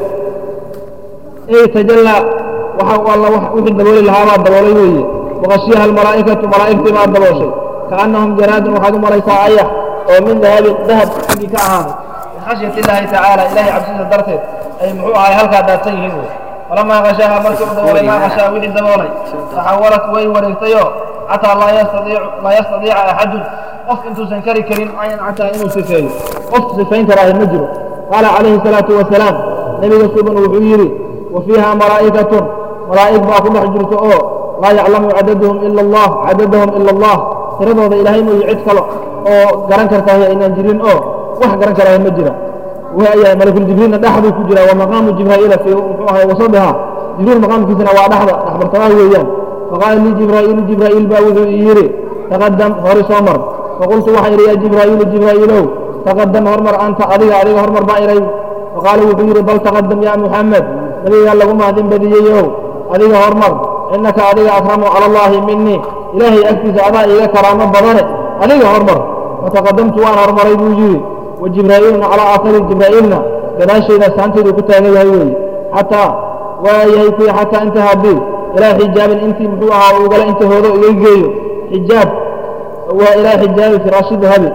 [SPEAKER 1] ey tajallaa waxa alla wixii dabooli lahaa baa daboolay weeye waqashiyaha almalaa'ikatu malaa'igtii baa dabooshay kaannahum jaraadun waxaad u malaysaa ayax oo min dahabin dahab xaggii ka ahaaday min khashyati illaahi tacaala ilaahay cabsida darteed ay muxuu ahay halkaa daadsan yihiin wey falamaa qashaaha markii u daboolay maa qashaa wixii daboolay taxawalat way wareegtayoo xataa laa yastadiicu laa yastadiica axadun qof intuusan kari karin ayan xataa inuu sifeeyo qof sifayn karaahi ma jiro qaala calayhi salaatu wasalaam nebiga suban wuxuu yidhi wa fiiha malaa'ikatun malaa'ig baa ku dhex jirto oo laa yaclamu cadaduhum ila allah cadadahum ila allah tiradooda ilaahay mooye cid kale oo garan kartaahi aynaan jirin oo wax garan karaahi ma jira waayahay malakuljibriilna dhexduu ku jira wa maqaamu jibraa'iila fii muxuu ahay wasadiha jibriil maqaamkiisana waa dhexda dhexbartamaha weeyaan faqaala lii jibraa'iilu jibraa'iil baa wuxuu ii yidhi taqadam hori soo mar faqultu waxaa yidhi yaa jibraa'iilu jibraa'iilow taqadam hormar anta adiga adiga hormar baa iray faqaala wuxuu yidhi bal taqadam yaa muxamed nabigaa lagu mahadin badiyeyow adiga hormar innaka adiga akramu cala allaahi minii ilaahay agtiisa adaa iiga karaamo badane adiga hormar fataqadamtu waan hormaray buu yidhi wa jibraa'iilna calaa aahari jibraa'iilna gadaashayda saanteedu ku taagan yahay weeye xataa waa yahay kuwi xataa intahaa bi ilaa xijaabin intii muxuu ahaa uu gala inta hoodo iga geeyo xijaab waa ilaa xijaabi firaashi dahabi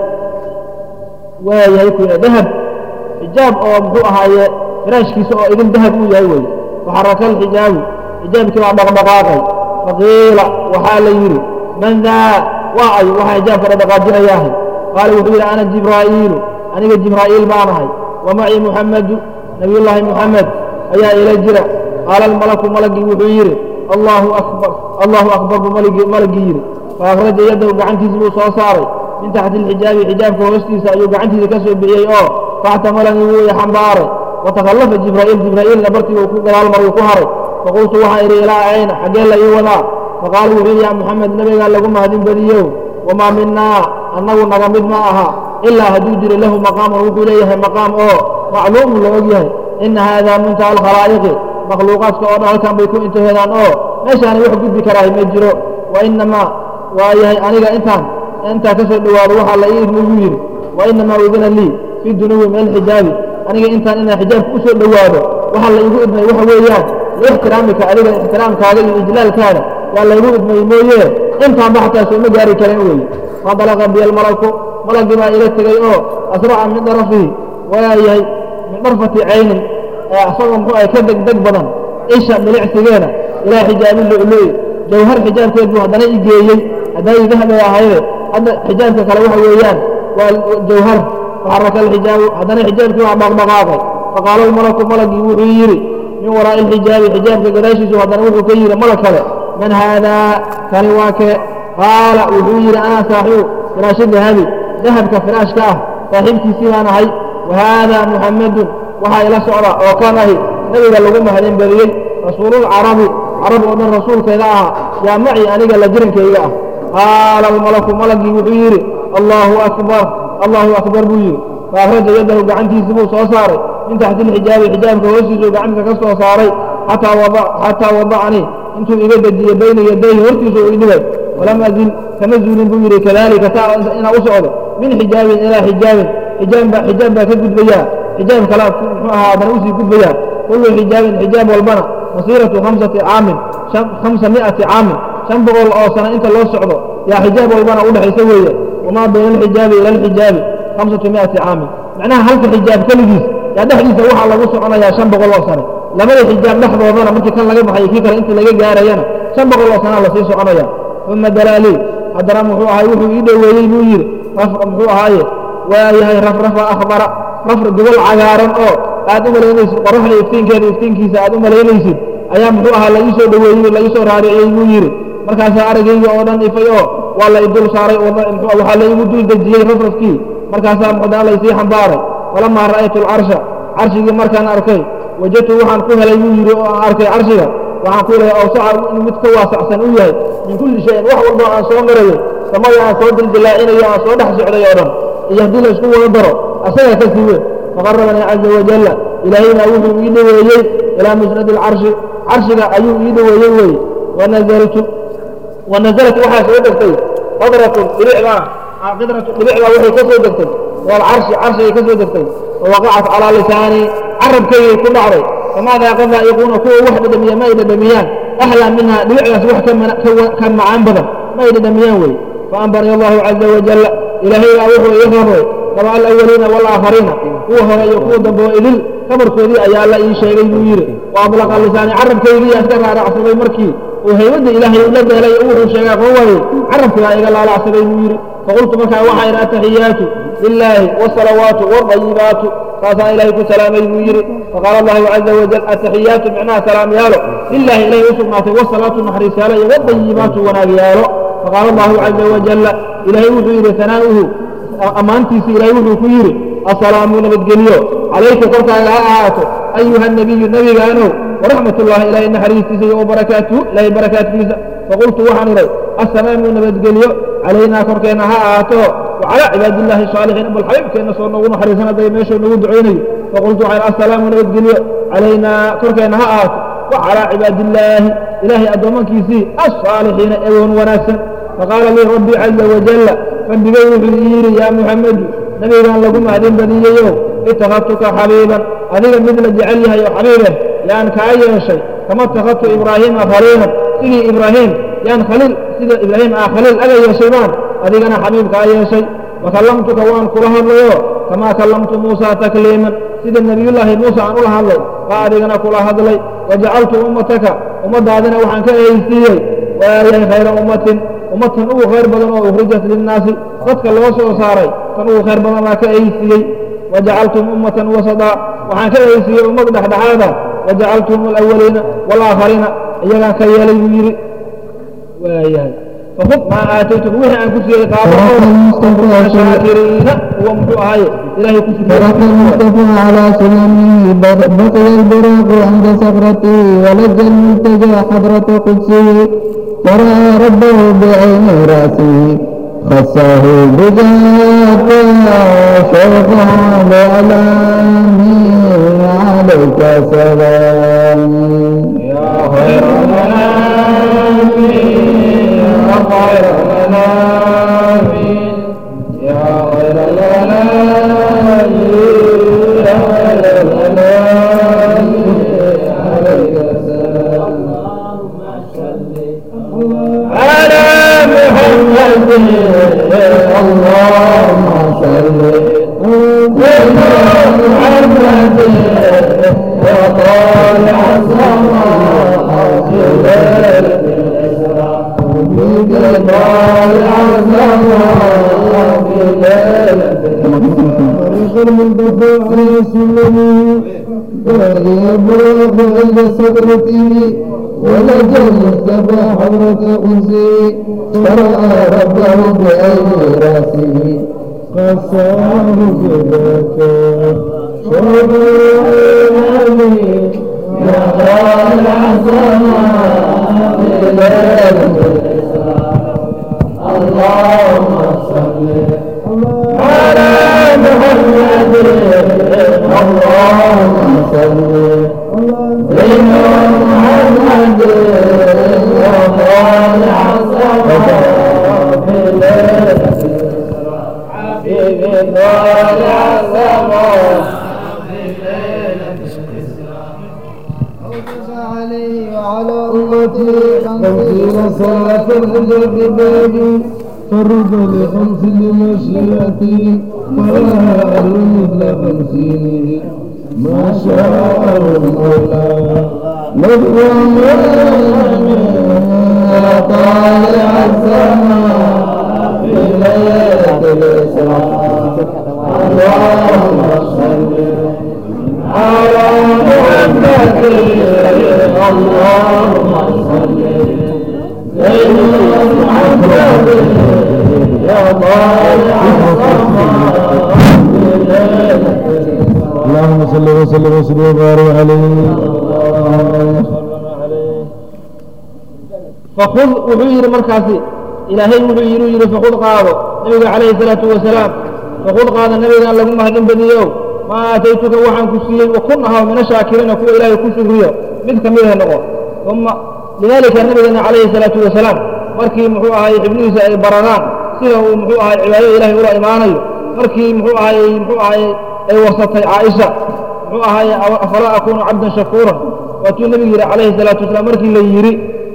[SPEAKER 1] waa yahay kuwi dahab xijaab oo muxuu ahaaye firaashkiisa oo idin dahab uu yahay weeye faxaraka alxijaabu xijaabkii baa dhaqdhaqaaqay faqiila waxaa la yidhi man daa waa ay waxaa xijaabka dhaqdhaqaajinayaahay qaala wuxuu yidhi ana jibraa'iilu aniga jibraa'iil baanahay wa macii muxamedu nabiyullaahi muxamed ayaa ila jira qaala almalaku malagii wuxuu yidhi allaahu akbar allaahu akbar buu malagii yidhi faakhraja yaddahu gacantiisi buu soo saaray min taxti alxijaabi xijaabka hoostiisa ayuu gacantiisa ka soo bixiyey oo faxtamalanii wuu i xambaaray watakhallafa jibraa'iil jibraa'iilna bartii uu ku gadaal maruu ku haray faqultu waxaa idhi ilaa ayna xaggee la ii wadaa faqaala wuxuu yidhi yaa muxamed nabigaa lagu mahadin badiyow wamaa minaa annagu naga mid ma aha ilaa hadduu jiro lahu maqaamun wuxuu leeyahay maqaam oo macluumun la og yahay ina haadaa muntaha alkhalaa'iqi makhluuqaadka oo dhan halkan bay ku intahoodaan oo meeshaani wax gudbi karaahi ma jiro wa inamaa waa yahay aniga intaan intaa ka soo dhowaado waxaa la ii idmi buu yidhi wa inamaa udina lii fii dunuwi min alxijaabi aniga intaan inaan xijaabka u soo dhowaado waxaa la igu idmay waxa weeyaan liixtiraamika adiga ixtiraamkaaga iyo ijlaalkaada yaa laygu idmay mooye intaanba xataa sooma gaari karin weeye fadalaqa biya almalaku malagii baa ila tegey oo asraca min darafihi waa yahay min darfati caynin asagoo muxuu ahay ka deg deg badan isha milicsigeeda ilaa xijaabi lu'lu'i jawhar xijaabkeed buu haddana i geeyey hadday dahab ay ahayde hadda xijaabka kale waxa weeyaan waa jawhar faxaraka alxijaabu haddana xijaabkii waa dhaqdhaqaaqay faqaala almalaku malagii wuxuu yidhi min waraa'i alxijaabi xijaabka gadaashiisu haddana wuxuu ka yidhi malag kale man haadaa kani waa kee qaala wuxuu yidhi anaa saaxibu firaashi dahabi dahabka firaashka ah saaxiibkiisii baan ahay wa haadaa muxammedun waxaa ila socda oo kan ahi nebiga lagu mahadin badiyey rasuululcarabi carab oo dhan rasuulkeeda ahaa yaa maci aniga la jirankayga ah qaala almalaku malagii wuxuu yidhi allaahu akbar allaahu akbar buu yidhi faakhraja yaddahu gacantiisii buu soo saaray min taxti alxijaabi xijaabka hoostiisuu gacanta ka soo saaray xataa wadacanii intuu iga dejiyey bayna yadayhi hortiisa uu idhigay walam azil kama zuulin buu yidhi kadalika taa inaa u socdo min xijaabin ilaa xijaabin xijaab baa xijaab baa ka gudbayaa xijaab kalaa muxuu ahaa haddana usii gudbayaa kullu xijaabin xijaab walbana masiiratu khamsati caamin khamsa mi'ati caamin shan boqol oo sano inta loo socdo yaa xijaab walbana u dhexaysa weeye wamaa bayna alxijaabi ila alxijaabi khamsatu mi'ati caamin macnaha halka xijaab keligiis yaa dhexdiisa waxaa lagu soconayaa shan boqol oo sano labada xijaab dhexdoodana markii kan laga baxayo kii kale inta laga gaarayana shan boqol oo sanaa lasii soconaya uma dalaalii haddana muxuu ahay wuxuu ii dhoweeyey buu yidhi muxuu ahaaye waa yahay rafrafa akhbara rafr gobol cagaaran oo aad u malaynaysid qoraxda iftiinkeeda iftiinkiisa aad u malaynaysid ayaa muxuu ahaa la ii soo dhoweeyey la ii soo raariciyey buu yidhi markaasaa araggayga oo dhan ifay oo waa la idul saaray waxaa la igu dul dejiyey rafrafkii markaasaa muxdaa la isii xambaaray falamaa ra'aytu alcarsha carshigii markaan arkay wajadtu waxaan ku helay buu yidhi oo aan arkay carshiga waxaan ku helay awsaca inuu mid ka waasacsan u yahay min kulli shayin wax walba aan soo marayo samada aan soo dildilaacinayo aan soo dhex socday oo dhan iyo haddii la isku wada daro asagaa ka sii weyn faqarabanii caza wajalla ilaahayna wuxuu ii dhoweeyey ilaa musnadi alcarshi carshiga ayuu ii dhoweeyey weeye wanazaltu wanazalat waxaa soo degtay qadratun dhibicdaa qidratun dhibicdaa waxay ka soo degtay walcarshi carshigay ka soo degtay wawaqacat calaa lisaanii carabkaygay ku dhacday famaadaa qad laa'iquuna kuwa wax dhadhamiya ma ay dhadhamiyaan ahlaa minhaa dhibicdaas wax ka macaan badan ma ay dhadhamiyaan weeye faambarani allahu caza wajalla ilaahay baa wuxuu ii rabay raba alawaliina waalaakhariina kuwa hore iyo kuwa dambe oo idil kabarkoodii ayaa la ii sheegay buu yidhi wa ablaqa lisaani carabkaygii iska raaracsaday markii uu haybadda ilaahay ula deelay oo wuxuu sheegaa qoo waayey carabkigaa iga laalacsaday buu yidhi faqultu markaa waxaa idhi ataxiyaatu lilaahi wsalawaatu wاdayibaatu saasaa ilaahay ku salaamay buu yidhi faqaala allahu caza wajal ataxiyaatu micnaha salaam yaalo lilahi ilahay u sugnaatay wasalaatu naxariis yaalo iyo wadayibaatu wanaag yaalo faqaala allahu caza wajalla ilaahay wuxuu yidhi hanaa'uhu ammaantiisa ilaahay wuxuu ku yidhi asalaamu nabadgelyo calayka korkaaga ha ahaato ayuha nabiyu nebigaanow waraxmat ullahi ilaahay naxariistiisa iyo wabarakaatuhu ilaahay barakaatkiisa faqultu waxaan idhay assalaamu nabadgelyo calaynaa korkeenna ha ahaato wacalaa cibaadillaahi saalixiin bal xabiibkeenna soo noogu naxariisan hadday meeshuu nagu ducaynayo faqultu waxaan assalaamu nabadgelyo calaynaa korkeenna ha ahaato wacalaa cibaadillaahi ilaahay addoommankiisii alsaalixiina eegoon wanaagsan faqaala lii rabbii caza wajalla rabbigay wuxuu ii yidhi yaa muxamedu nebigaan lagu mahadin badiyeyow ittakhadtuka xabiiban adiga mid la jecel yahay oo xabiibeh yaan kaa yeeshay kama ittakhadtu ibraahiima khaliilan sidii ibraahiim yaan khaliil sida ibraahiim aa khaliil aga yeeshay baan adigana xabiib kaa yeeshay wakallamtuka waan kula hadlayo kamaa kallamtu muusaa takliiman sida nebiyullaahi muuse aan ula hadlay baa adigana kula hadlay wajacaltu ummataka ummaddaadina waxaan ka ehaysiiyey waayahay khayra ummatin ummatan ugu khayr badan oo ukhrijat linnaasi dadka loo soo saaray tan ugu khayr badan baa ka ehaysiiyey wajacaltum ummatan wasadaa waxaan ka ehaysiiyey ummad dhexdhexaada wajacaltum alawaliina waalaakhariina iyagaan ka yeelay buu yidhi waayahay فخذ ما آتيتك وحي أن كسي قابل شاكرين هو محو آية إلهي كسي
[SPEAKER 3] ترك المصطفى على سلمه بقي البراق عند سكرته ولج الملتجى حضرة قدسه فرأى ربه بعين رأسه خصه بذاك شوقا بألامه عليك سلامي
[SPEAKER 1] يا خير منامي يا خير منامي يا خير منامي يا خير منامي عليك السلام على محمد اللهم صل على محمد وطالع السماء في ليلة الإسراء طالع السماء في ليلة
[SPEAKER 3] طريق المنتفى على سلمه ويبلغ عند سكرته ولج المصطفى حضرة أنسه فرأى ربه بعين رأسه قصاه بذاك شرب العالمين
[SPEAKER 1] يا طالع السماء في ليلة الإسراء اللهم صل على محمد اللهم صل على محمد يا طالع السماء في ليلة الإسراء حبيبي طالع السماء
[SPEAKER 2] أوجس عليه وعلى أمته
[SPEAKER 3] خمسين صلاة الجبال فرد لخمس لمشيئتي فلا أهل مثل خمسينه ما شاء المولى نبوة يا طالع السماء في ليلة الإسراء اللهم صل
[SPEAKER 1] على محمد اللهم صل سيدنا محمد يا طالع السماء في ليلة
[SPEAKER 3] وسلم وسلم وبارك عليه
[SPEAKER 1] فخذ wuxuu yidhi markaasi ilaahay wuxuu yidhi yidhi fakhud qaado nabiga calayhi salaatu wasalaam fakhud qaado nabigaan lagu mahadin badiyo maa aataytuka waxaan ku siiyey wakun ahaw mina shaakiriina kuwa ilaahay ku shukriyo mid ka mid ah noqo uma lidaalika nabigeena calayhi salaatu wasalaam markii muxuu ahay xibnihiisa ay baradaan sida uu muxuu ahay cibaadada ilaahay ula imaanayo markii muxuu ahay muxuu ahay ay warsatay caaisha muxuu ahay afalaa akuunu cabdan shakuuran waatuu nebigu yidhi calayhi salaatu wasalaam markii la yidhi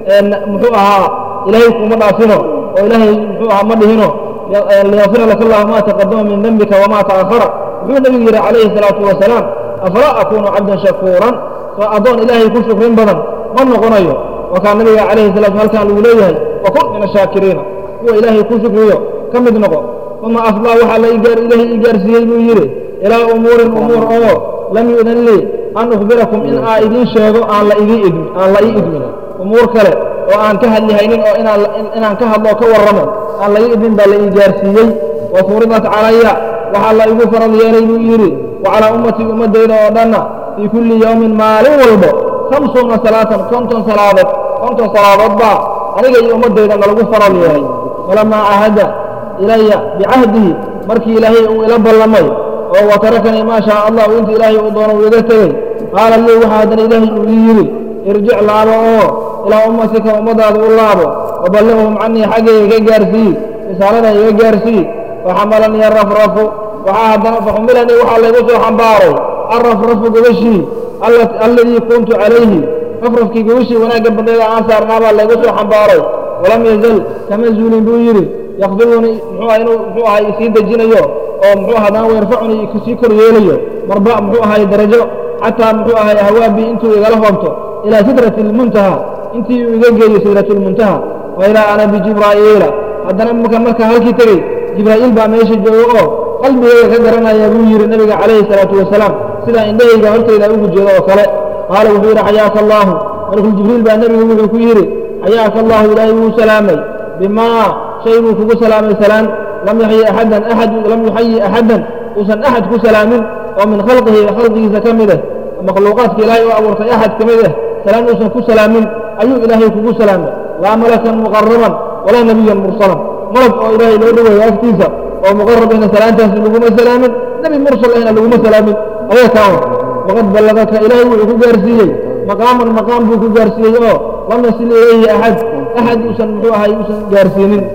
[SPEAKER 1] muxuu ahaa ilaahay kuma dhaafino oo ilaahay muxuu ahaa ma dhihino liyafira laka allahu ma taqadama min dembika wamaa ta'akhara wuxuu nebigu yidhi calayhi salaatu wasalaam afalaa akuunu cabdan shakuuran soo addoon ilaahay ku shukrin badan ma noqonayo wakaa nabiga calayhi salatu halkaan lagu leeyahay wakun min ashaakiriina kuwa ilaahay ku shukriyo ka mid noqo uma afdaa waxaa la ilaahay ii gaarsiiyey buu yidhi ilaa umuurin umuur oo lam yu'dan lii an ukhbirakum in aa idiin sheego aan la idii idmi aan la ii idmin umuur kale oo aan ka hadlihaynin oo inaan inaan ka hadlo oo ka warramo aan la ii idmin baa la ii gaarsiiyey wa furidat calaya waxaa la igu farad yeelay buu yidhi wa calaa ummatii ummaddayda oo dhanna fii kulli yowmin maalin walbo khamsuuna salaatan konton salaadood konton salaadood baa aniga iyo ummaddayda nalagu farad yeelay falamaa cahada ilaya bicahdihi markii ilaahay uu ila ballamay oo watarakanii maa shaa allahu inta ilaahay uu doono uu iga tegey qaala lii waxaa haddana ilaahay uu ii yidhi irjic laabo oo ilaa ummatika ummadaada u laabo waballighum canii xaggayga ka gaarsii risaalada iga gaarsii faxamalanii arafrafu waxaa haddana faxumilanii waxaa laygu soo xambaaray arrafrafu gogashii alladii kuntu calayhi rafrafkii gogashii wanaagga badneeda aan saarnaa baa laygu soo xambaaray walam yazal kama zuulin buu yidhi yakfidunii muxuu aha inuu muxuu ahay isii dejinayo oo muxuu haddana weerfacuni sii kor yeelayo marba muxuu ahay darajo xataa muxuu ahay hawaabii intuu igala hoobto ilaa sidrati lmuntaha intii uu iga geeyo sidratu lmuntaha wa ilaa ana bijibraa'iila haddana marka marka halkii tegey jibraa'iil baa meesha joogo oo qalbigayga ka garanaya buu yidhi nabiga calayhi salaatu wasalaam sidaa indhahayga hortayda ugu jeedo oo kale qaala wuxuu yidhi xayaaka allaahu malakul jibriil baa nebigu wuxuu ku yidhi xayaaka allahu ilaahay wuu salaamay bimaa shay buu kugu salaamay salaan lam yaxyi axadan axad lam yuxayi axadan uusan axad ku salaamin oo min khalqihi khalqigiisa ka mid ah makhluuqaadka ilaahay oo abuurtay axad ka mid ah salaan uusan ku salaamin ayuu ilaahay kugu salaamay laa malakan muqaraban walaa nebiyan mursalan malag oo ilaahay loo dhoweeyo agtiisa oo muqarabina salaantaasi laguma salaamin nebi mursal ahna laguma salaamin ayaa kaan waqad ballagaka ilaahay wuxuu ku gaarsiiyey maqaaman maqaam buu ku gaarsiiyey oo lam yasil ilayhi axad axad uusan muxuu ahay uusan gaarsiinin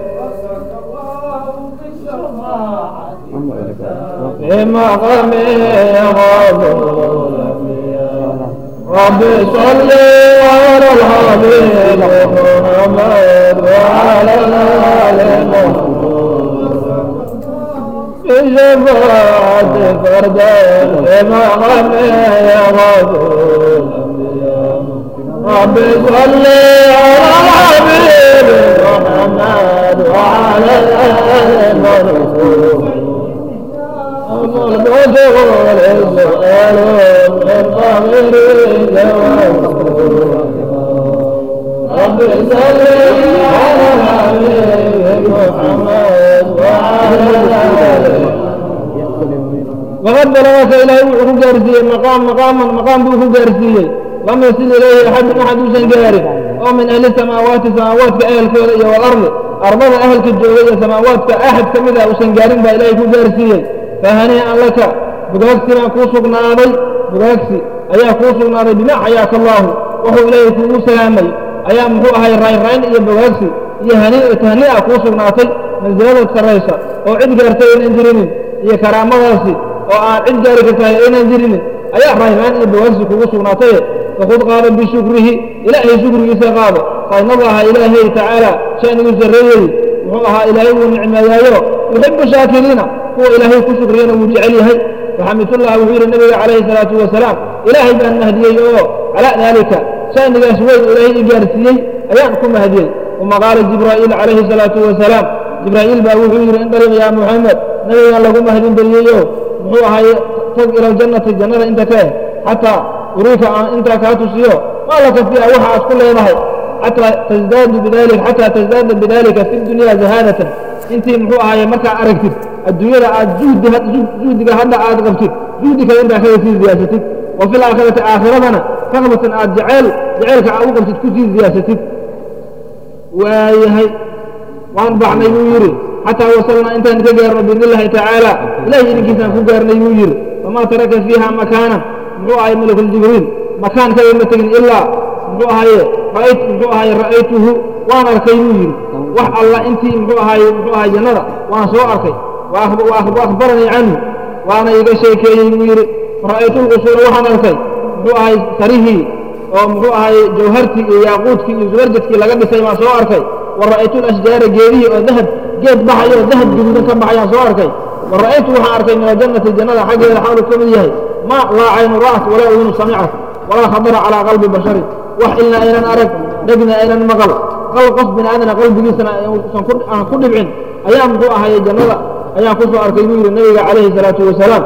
[SPEAKER 1] بمقام رب صل على الحبيب محمد وعلى آل محمد بشفاعة فردا بمقام يا رسول رب صل على الحبيب محمد وعلى آل محمد رب صل على الحبيب محمد وعلى وقد بلغك إلهي وحكو جارسية مقام مقاما مقام بوحو جارسية لم يصل إليه أحد أحد سنجاري ومن أهل السماوات سماوات كأهل كورية والأرض أرضنا أهل كالجوية سماوات كأحد كمذا وسنجارين بإلهي كو جارسية فهنيئا لك بقاكسي ما كو سقناضي بقاكسي أيا كو سقناضي بما حياك الله وهو إليه كو سلامي أيا محو أهي الرين رين إيا بقاكسي إيا هنيئا تهنيئا كو سقناطي من زيادة كريسة وعد قارتي إن انجرين إيا كرامة غاسي وآن عد قارتي إن انجرين أيا رين رين إيا بقاكسي كو سقناطي فخذ قال بشكره إلهي شكره سقاضي فإن الله إلهي تعالى شأن يزريه وهو إلهي ونعمة يحب شاكرين هو إلهي كشكرين وجعله فحمد الله وحير النبي عليه الصلاة والسلام إلهي بأن هديه على ذلك شأن يسوي إلهي إجارسيي أيانكم هديه وما قال جبرائيل عليه الصلاة والسلام جبرائيل بأوحير انطلق يا محمد نبي الله لكم هدين بريئيه هو هاي تق إلى الجنة الجنة انت كاه حتى أريك انت كاتسيو ما لك فيها وحى كل يضحي حتى تزداد بذلك حتى تزداد بذلك في الدنيا زهادة انت محو هاي مركا أركتب الدنيا عاد جهد جهدك هذا عاد قبتك جهدك انت خير في زياستك wa fi laakhirati aakhiradana raqbatan aad jeceyl jeceylka aad u qabtid kusii ziyaasatid waayahay waan baxnay buu yidhi xataa wasalnaa intaan ka gaarno biidn illaahi tacaala ilahi idinkiisaan ku gaarnay buu yidhi famaa taraka fiiha makaanan muxuu ahay malakuljibriil makaan kale ma tegin ilaa muxuu ahaye ra'ayt muxuu ahaye ra'aytuhu waan arkay buu yidhi wax alla intii muxuu ahaye muxuu ahay jannada waan soo arkay wa akhbaranii canhu waana iga sheekeeyey buu yidhi fara'aytu lqusuura waxaan arkay muxuu ahay sarihii oo muxuu ahay jawhartii iyo yaaquudkii iyo zubarjadkii laga dhisay baan soo arkay wa ra'aytu lashjaara geedihii oo dahab geed baxayo oo dahab guduudan ka baxayaan soo arkay wa ra'aytu waxaan arkay min aljannati jannada xaggeeda xaalu ka mid yahay ma laa caynu ra'at walaa udunu samicat walaa khadara calaa qalbi basharin wax ilna aynan arag dhegna aynan maqal qal qof bini aadana qalbigiisana aan ku dhibcin ayaa muxuu ahaye jannada ayaan ku soo arkay buu yidhi nabiga calayhi salaatu wasalaam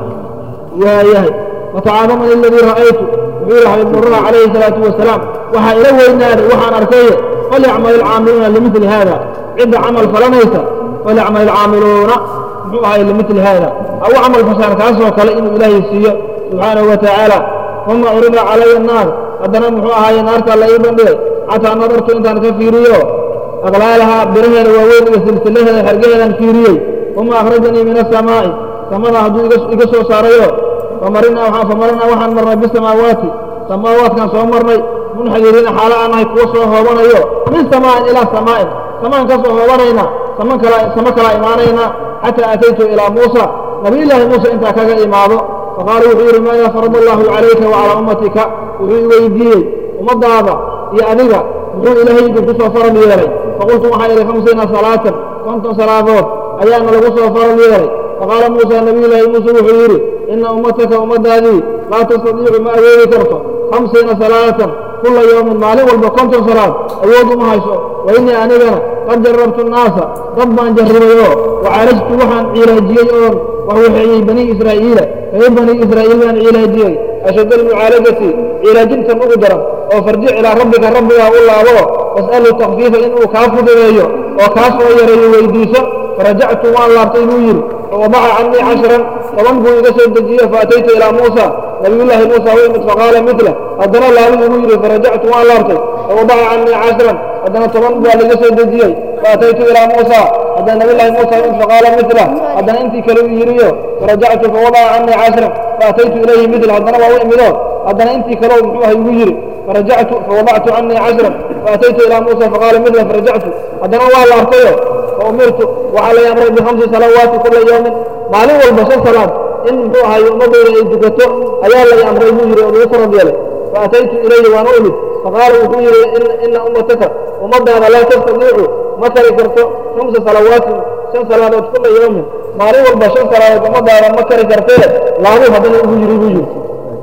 [SPEAKER 1] waayahay watacaadamani aladii ra'aytu wuxuu yihi xabib nurana calayhi salaatu wasalaam waxaa ila weynaaday waxaan arkaye falyacmal ilcaamiluuna limili haada cidda camal falanaysa falyacmal ilcaamiluuna muxuu ahay limili haada au camal fashaan kaasoo kale inuu ilaahay siiyo subxaanahu wa tacaala uma urida calaya annaar haddana muxuu ahaaye naartaa la ii bandhigay xataa nadartu intaan ka fiiriyo aqlaalahaa biraheeda waaweyn iyo silsilaheeda xergaheedaan fiiriyey uma akhrajanii min asamaa'i samada hadduu iga soo saarayo famarinaa waxaan marnay bisamaawaati samaawaatkaan soo marnay munxadiriina xaalo aan nahay kuwa soo hoobanayo min samaa'in ilaa samaa'in samaan ka soo hoobanayna samo kalaa imaanayna xataa ataytu ilaa muusa nabiyullaahi muuse intaa kaga imaado faqaala wuxuu yidhi maadaa farada allaahu calayka wa calaa ummatika wuxuu i weydiiyey ummaddaada iyo adiga muxuu ilaahay idinku soo faral yeelay faqultu waxaa idhi khamsiina salaatan konton salaadood ayaana lagu soo faral yeelay faqaala muusa nabiyullaahi muuse wuxuu yidhi ina ummataka ummaddaadii laa tastadiicu ma awoodi karto khamsiina salaatan kulla yowmin maalin walba konton salaad awood uma hayso wa innii anigana qad jarrabtu nnaasa dad baan jarribay oo wacaalajtu waxaan cilaajiyey oon waxwaxeeyey banii israa'iila reer banii israa'iil baan cilaajiyey ashadda almucaalajati cilaajintan ugu daran oo farjic ilaa rabbika rabbigaa u laabo was'alu takfiifa inuu kaa fududeeyo oo kaa soo yareeyo weydiiso farajactu waan laabtay buu yidhi fawadaca cannii cashran toban buu iga soo dejiye faataytu ilaa muusa nabiyullaahi muusa u imid faqaala midla haddana laabi igu yidhi farajactu waan laabtay fawadaca cannii cashran haddana toban baa liga soo dejiyey faataytu ilaa muusa haddana nabiyullaahi muusa u imid faqaala midla haddana intii kale u yidhiyo farajactu fawadaca cannii cashran faataytu ilayhi midla haddana waa u imido haddana intii kale muxuu ah igu yidhi farajactu fawadactu cannii cashran faataytu ilaa muusa faqaala midla farajactu haddana waa laabtayo faumirtu waxaa lay amray bikhamsi salawaati kula yowmin maalin walba shan salaad in muxuu ahaye ummaddayda ay dukato ayaa lay amray buu yidhi oo lagu farad yeelay faataytu ilayhi waan u imid faqaala wuxuu yidhi ina ummataka ummaddaada laa tastadiicu ma kari karto khamsa salawaatin shan salaadood kula yowmin maalin walba shan salaadood ummaddaada ma kari kartee laabu haddana ugu yidhi buu yidhi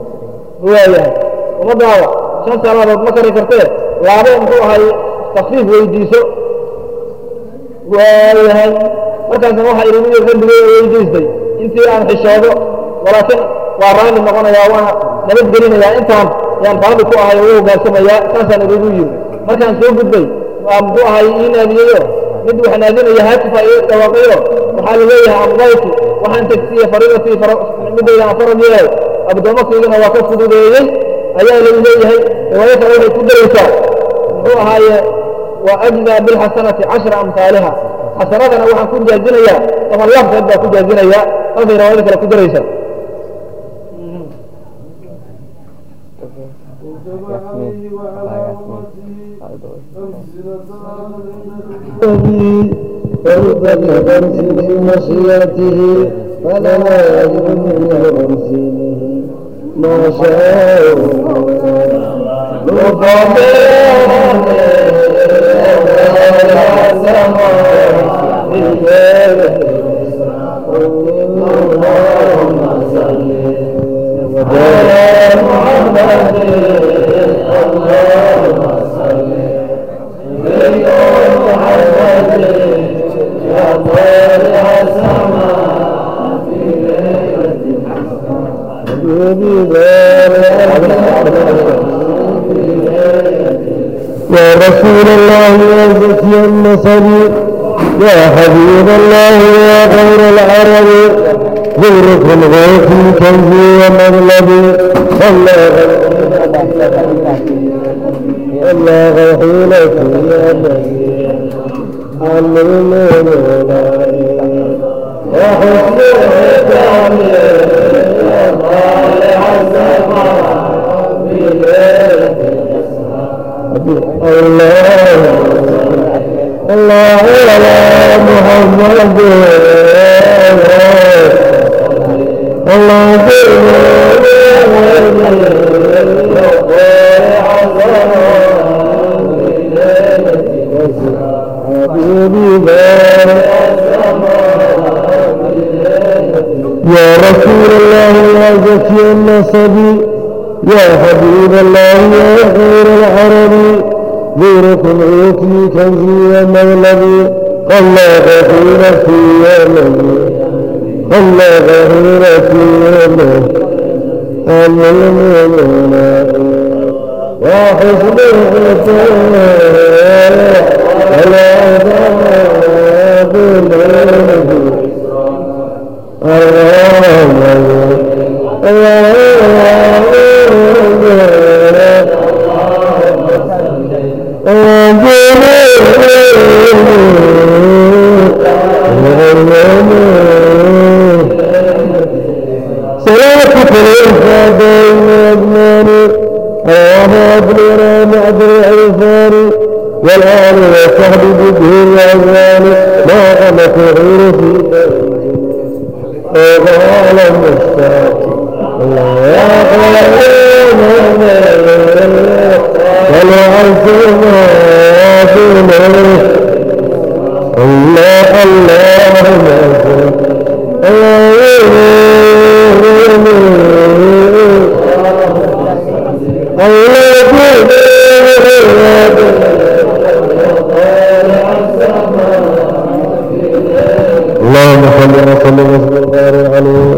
[SPEAKER 1] waayahay ummaddaada shan salaadood ma kari kartee laabo muxuu ahaye takfiif weydiiso waayahay markaasna waxaa idhi mid rabbigay weydiistay intii aan xishoodo walaakiin waa raalli noqonayaa waana nabadgelinayaa intaan yaan raalli ku ahay oo u hogaansamayaa saasaan idigu yidhi markaan soo gudbay waa muxuu ahay ii naadiyeyo mid wax naadinaya haatifa ii dhawaaqayo waxaa la leeyahay amdaytu waxaan tegsiye fariidatii midayda aan farad yeelay abdoomakeydana waa ka fududeeyey ayaa lagu leeyahay riwaayo kale waxay ku daraysaa muxuu ahaaye وأجزى بالحسنة عشر أمثالها حسناتنا وحن كن جازنيا طبعا لفظ يبقى كن جازنيا هذا رواية كلا كن دريسا
[SPEAKER 2] فرد بخمس مشيئته فلا يجب من خمسينه ما شاء
[SPEAKER 3] يا رسول الله يا زكي النصر يا حبيب الله يا غير العرب ذكرك الغيث كنزي ومغلبي الله الله حيلتي يا نبي علمني وحسن ختامي يا صالح الله الله على محمد الله يا رسول الله يا زكي النسبي يا حبيب الله يا خير العرب غيركم عيوتي كنزي ومغلبي الله غفير في يومي الله غفير في يومي المؤمنون وحسن الختام على عذاب النبي صلاتك الإنفاذين أجماني الله أبلنا بعد العرفان والآن وصحب بده العزان ما قمت غير في وقال المشتاق يا قوم ولعزنا فينا الله الله اللهم صل وسلم وبارك عليه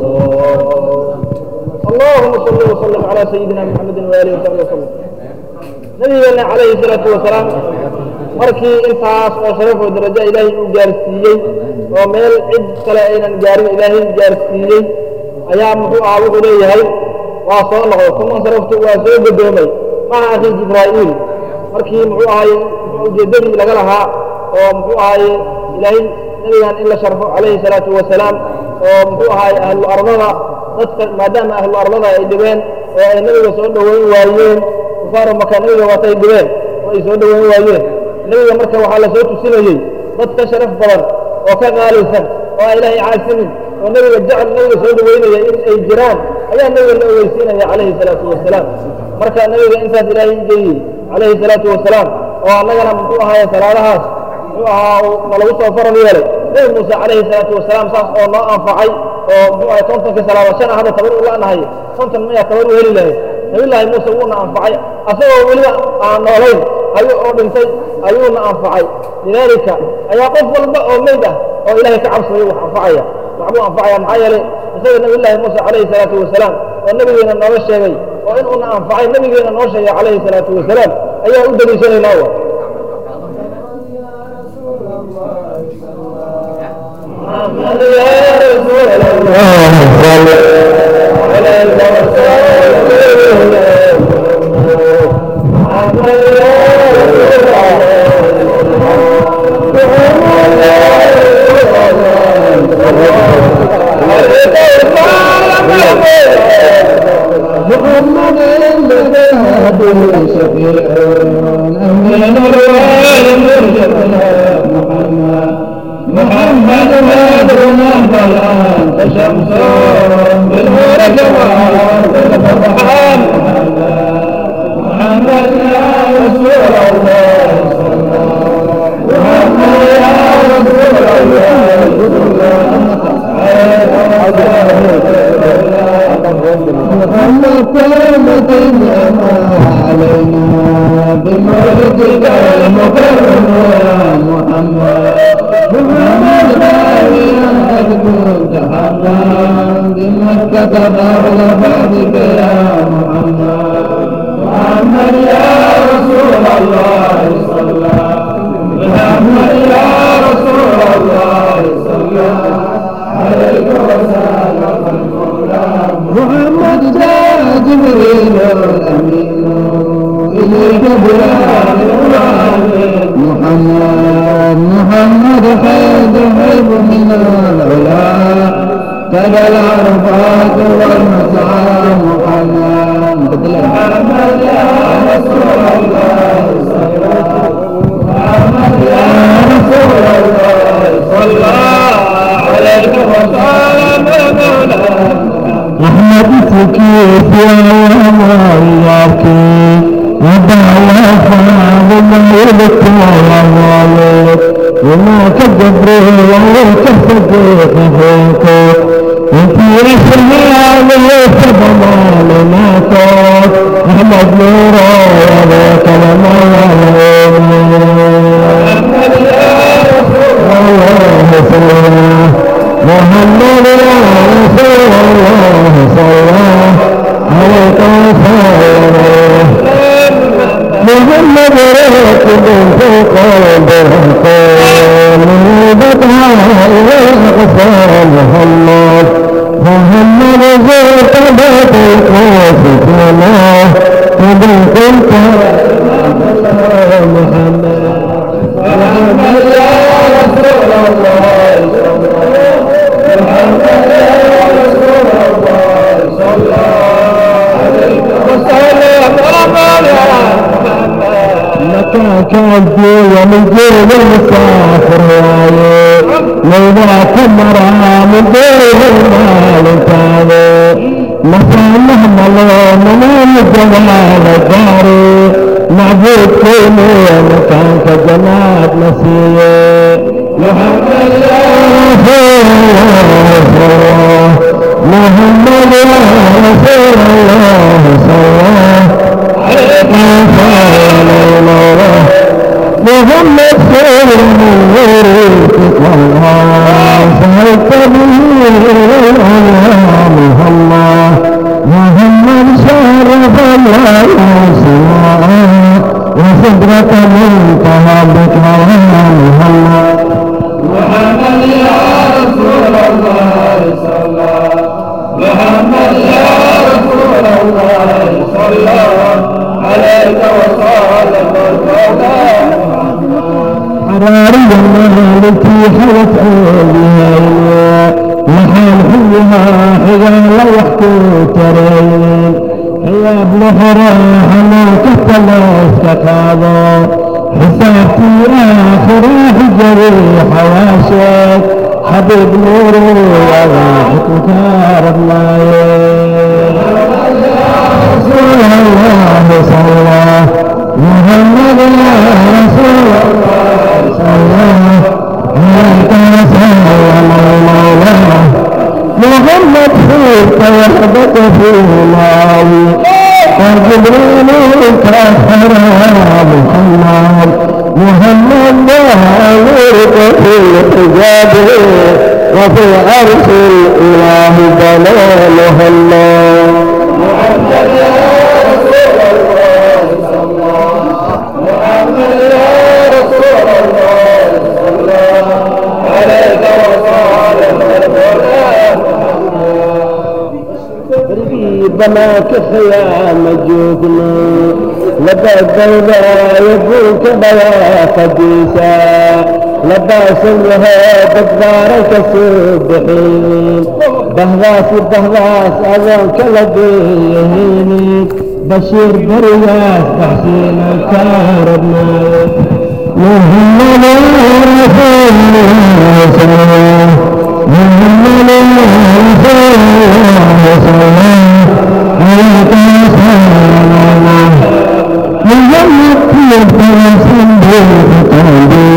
[SPEAKER 1] اللهم صل وسلم على سيدنا محمد واله وصحبه وسلم nabigeena calayhi salaatu wasalaam markii intaas oo sharaf oo darajo ilaahay uu gaarsiiyey oo meel cid kale aynan gaarin ilaahay gaarsiiyey ayaa muxuu ahaa wuxuu leeyahay waa soo noqday kuma saraftu waa soo godoomay maca akhi jibraa'iil markii muxuu ahaye ujeeddadii laga lahaa oo muxuu ahaye ilaahay nabigan in la sharfo calayhi salaatu wasalaam oo muxuu ahaye ahlu ardada dadka maadaama ahlu ardada ay dhibeen oo ay nabiga soo dhoweyn waayeen kufaaru maka nabiga waatay dhibeen oo ay soo dhoweyn waayeen nabiga marka waxaa la soo tusinayey dad ka sharaf badan oo ka qaalisan oo aan ilaahay caasimin oo nabiga jecel nabiga soo dhoweynaya in ay jiraan ayaa nabiga la ogeysiinaya calayhi salaatu wasalaam marka nabiga intaas ilaahay geeyey calayhi salaatu wasalaam oo annagana muxuu ahaaye salaadahaas muxuu ahaa nalagu soo faral yeelay nabi muuse calayhi salaatu wasalaam saas oo noo anfacay oo muxuu ahay kontonkii salaada shan hadda tabar u la'nahay konton mayaa tabar u heli lahayd nabillaahi muuse wuuna anfacay asagoo weliba aan noolayn ayuu oo dhintay ayuuna anfacay lidaalika ayaa qof walba oo meyd ah oo ilaahay ka cabsaday wax anfacaya waxbuu anfacaya maxaa yeelay isaga nabillaahi muuse calayhi salaatu wasalaam oo nabigeena nooga sheegay oo in uuna anfacay nabigeena noo sheegay calayhi salaatu wasalaam ayaa u deliishanaynaa wa محمد يا رسول
[SPEAKER 2] محمد المذهب شفيع أمين الوالد محمد محمد هادنا فلا شمس بالنور جمال بالفرحان محمد يا رسول الله محمد يا رسول الله محمد كلمة علينا بمولدك المكرم يا محمد محمد باويا قد كنت حقا بمكة قبل بابك يا محمد محمد يا رسول الله صلى محمد يا رسول الله صلى عليك وسلم جبريل الأمين إليك بلال محمد محمد خير حب من العلا كذا العرفات والمسعى محمد محمد يا رسول الله محمد يا رسول الله صلى عليك وسلم مولانا
[SPEAKER 3] أحمد سكيت يا وياك ودعوة فاضل يبك والوالد وما كجبر وما كصديق فوق انت رسمي سبب لناك أحمد نورا وذاك لما الله سلام محمد يا رسول الله صلى عليك وسلم محمد راكب فوق البرهقان بدها إلى أقصى محمد محمد زرت بيت القوس كما قبل كنت محمد
[SPEAKER 2] محمد يا رسول الله محمد يا رسول الله صلى عليك وسلم محمد يا
[SPEAKER 3] مكاك عبدي ومن جيل المسافر رايه لولاك مرا من دير المال تاني مصالح ملون من جمال الداري معبود كوني مكانك جنات نسيه
[SPEAKER 2] محمد يا
[SPEAKER 3] رسول الله صلى الله محمد يا رسول الله صلى الله
[SPEAKER 2] عليك
[SPEAKER 3] محمد خير من غيرك والله سهلت به محمد محمد شرف الله سواء وصدرك منتهى بك محمد
[SPEAKER 2] محمد يا رسول الله صلى محمد يا رسول الله صلى عليك وسلم
[SPEAKER 3] حراري التي حوت عليها محال حلها حيال وحكو ترين يا ابن حراح ما كتلاس كتابا حسابتي آخر حجري حواشك حبيب نوري يا روحك كارب رسول الله صلى الله محمد يا رسول الله صلى الله عليك وسلم مولانا محمد فيك وحدك في الله وجبريل كفر محمد محمد نورك في الحجاب وفي عرش الإله دلال محمد
[SPEAKER 2] محمد يا رسول الله صلى الله محمد يا رسول الله صلى عليك وسلم
[SPEAKER 3] بما كفيا مجوكنا لبى الدولة يبوك بيا قديسا لبى سنها تكبارك سبحين بهواس بهواس أذانك لديهيني بشير برياس بحسين الكاربنا محمد رسول الله صلى الله محمد رسول الله صلى الله عليه وسلم محمد في الفلسطين بالقلب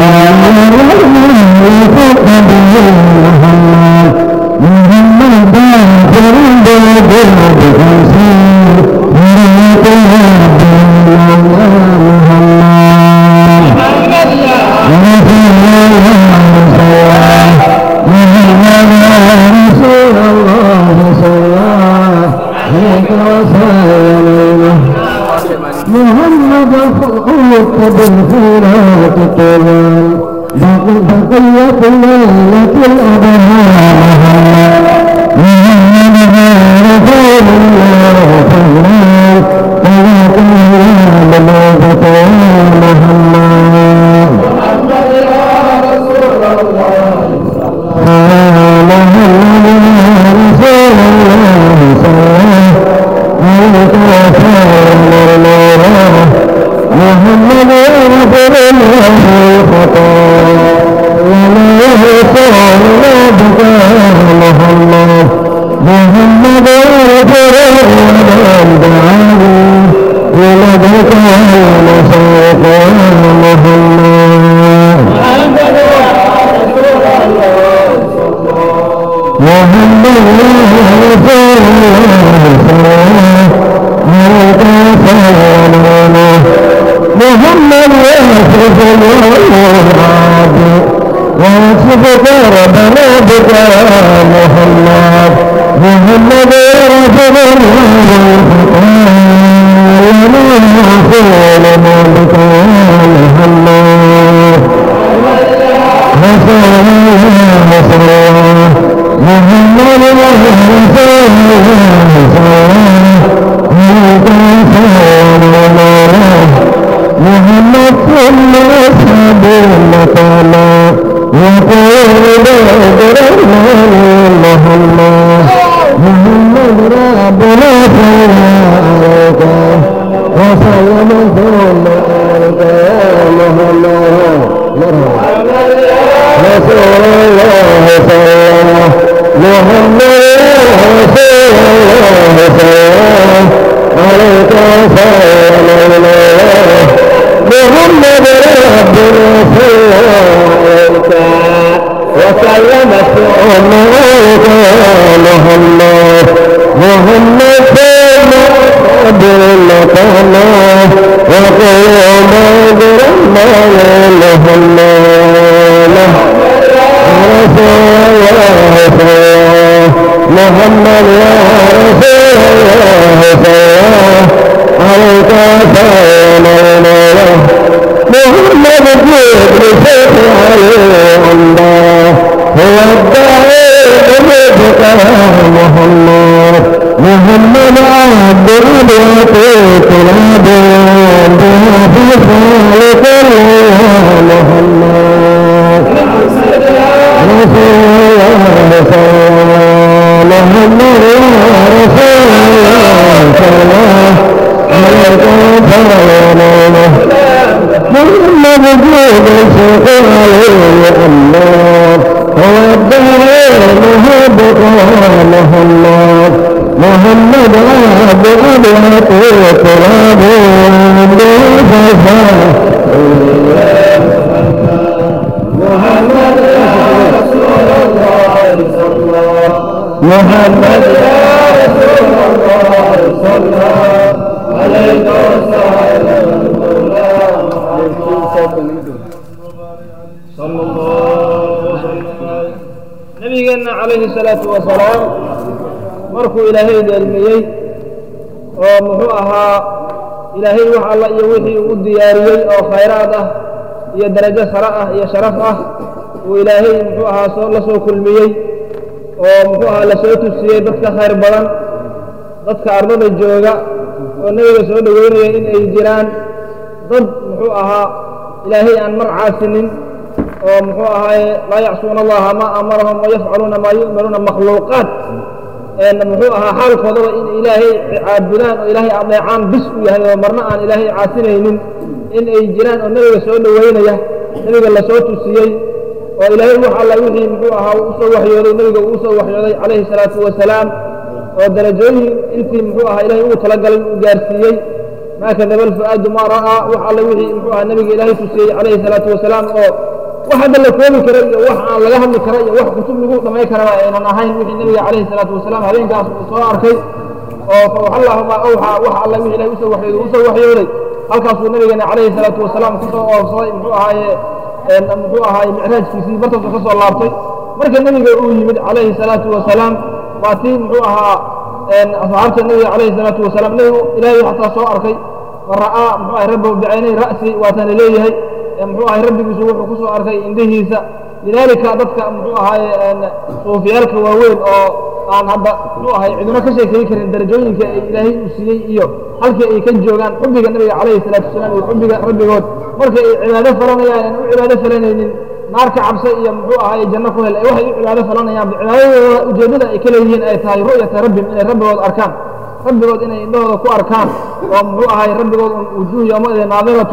[SPEAKER 3] محمد محمد باكر بالقلب محمد
[SPEAKER 2] محمد يا
[SPEAKER 3] محمد الخلق بالخيرات طوال بقية ليلة الأبهار محمد رسول الله ولا يكون بك محمد محمد رسول الله دعاني ولدك المساق محمد محمد رسول الله عليك سلامنا محمد يصرف الوعد ويصفك ربنا بك محمد محمد رسول الله وما رسول بك محمد رسول الله رسول الله محمد رسول الله محمد صلى الله تعالى وقول بدر محمد محمد ربنا صلى عليك وسلم ثم عليك يا محمد رسول الله صلى الله محمد رسول الله صلى الله عليك سلام الله محمد ربنا صلى عليك وسلم ثم عليك محمد محمد ثم قبل الله وقل بدر محمد محمد يا رسول الله صلى عليك سلام الله محمد جبر شيخ عليه الله هو الداعي بمجدك محمد محمد عبد الرب تراب بها في خالق محمد رسول الله صلى الله محمد يا رسول الله صلى الله عليك سلام الله محمد جود الشيخ عليه الله هو الداعي محبك محمد محمد عبد أبيات تراب بفصاح
[SPEAKER 1] محمد يا رسول الله صلى الله محمد يا رسول الله صلى الله عليك وسلم صلى الله وسلم نبينا عليه الصلاة والسلام markuu ilaahay dheelmiyey oo muxuu ahaa ilaahay wax alla iyo wixii uu u diyaariyey oo khayraad ah iyo darajo sare ah iyo sharaf ah uu ilaahay muxuu ahaa soo la soo kulmiyey oo muxuu ahaa la soo tusiyey dadka khayr badan dadka ardada jooga oo nebiga soo dhoweynaya in ay jiraan dad muxuu ahaa ilaahay aan mar caasinin oo muxuu ahaaye laa yacsuuna allaha maa amarahum wayafcaluuna maa yu'manuuna makhluuqaat muxuu ahaa xaalkoodaba in ilaahay caabudaan oo ilaahay adeecaan bis u yahay oo marna aan ilaahay caasinaynin in ay jiraan oo nebiga soo dhoweynaya nebiga la soo tusiyey oo ilaahay wax alla wixii muxuu ahaa uu usoo waxyooday nebiga uu usoo waxyooday calayhi salaatu wasalaam oo darajooyin intii muxuu ahaa ilahay ugu talagalay uu gaarsiiyey maa kadaba alfu'aadu maa ra'aa wax alla wixii muxuu ahaa nebiga ilaahay tusiyey calayhi salaatu wasalaam oo wax hadda la koobi kara iyo wax aan laga hadli kara iyo wax kutub lagu dhamay karaba aynan ahayn wixii nebiga calayhi salaatu wasalaam habeenkaas uu soo arkay oo fawxallahuma awxaa wax alla wixii ilahay usoo waxyooday usoo waxyooday halkaasuu nabigeena calayhi salaatu wasalaam kusoo oobsaday muxuu ahaaye muxuu ahaaye micraajkiisii markaasuu ka soo laabtay marka nebiga uu yimid calayhi salaatu wasalaam waa tii muxuu ahaa asxaabta nebiga calayhi salaatu wasalaam nebigu ilaahay xataa soo arkay man ra'aa muxuu ahay rabbahu bicaynay ra'si waatana leeyahay muxuu ahay rabbigiisu wuxuu ku soo arkay indhihiisa lidaalika dadka muxuu ahaaye suufiyaalka waaweyn oo aan hadda muxuu ahay ciduna ka sheekeyi karin darajooyinka ay ilaahay uu siiyey iyo halkii ay ka joogaan xubbiga nabiga calayhi salaatu wasalaam iyo xubbiga rabbigood markay ay cibaado falanayaan aan u cibaado falanaynin naarka cabse iyo muxuu ahaaye janno ku hel waxay u cibaado falanayaan cibaadadooda ujeeddada ay ka leeyihiin ay tahay ru'yata rabbim inay rabbigood arkaan rabbigood inay indhahooda ku arkaan oo muxuu ahay rabbigood wujuuh yowmaidin naadiratun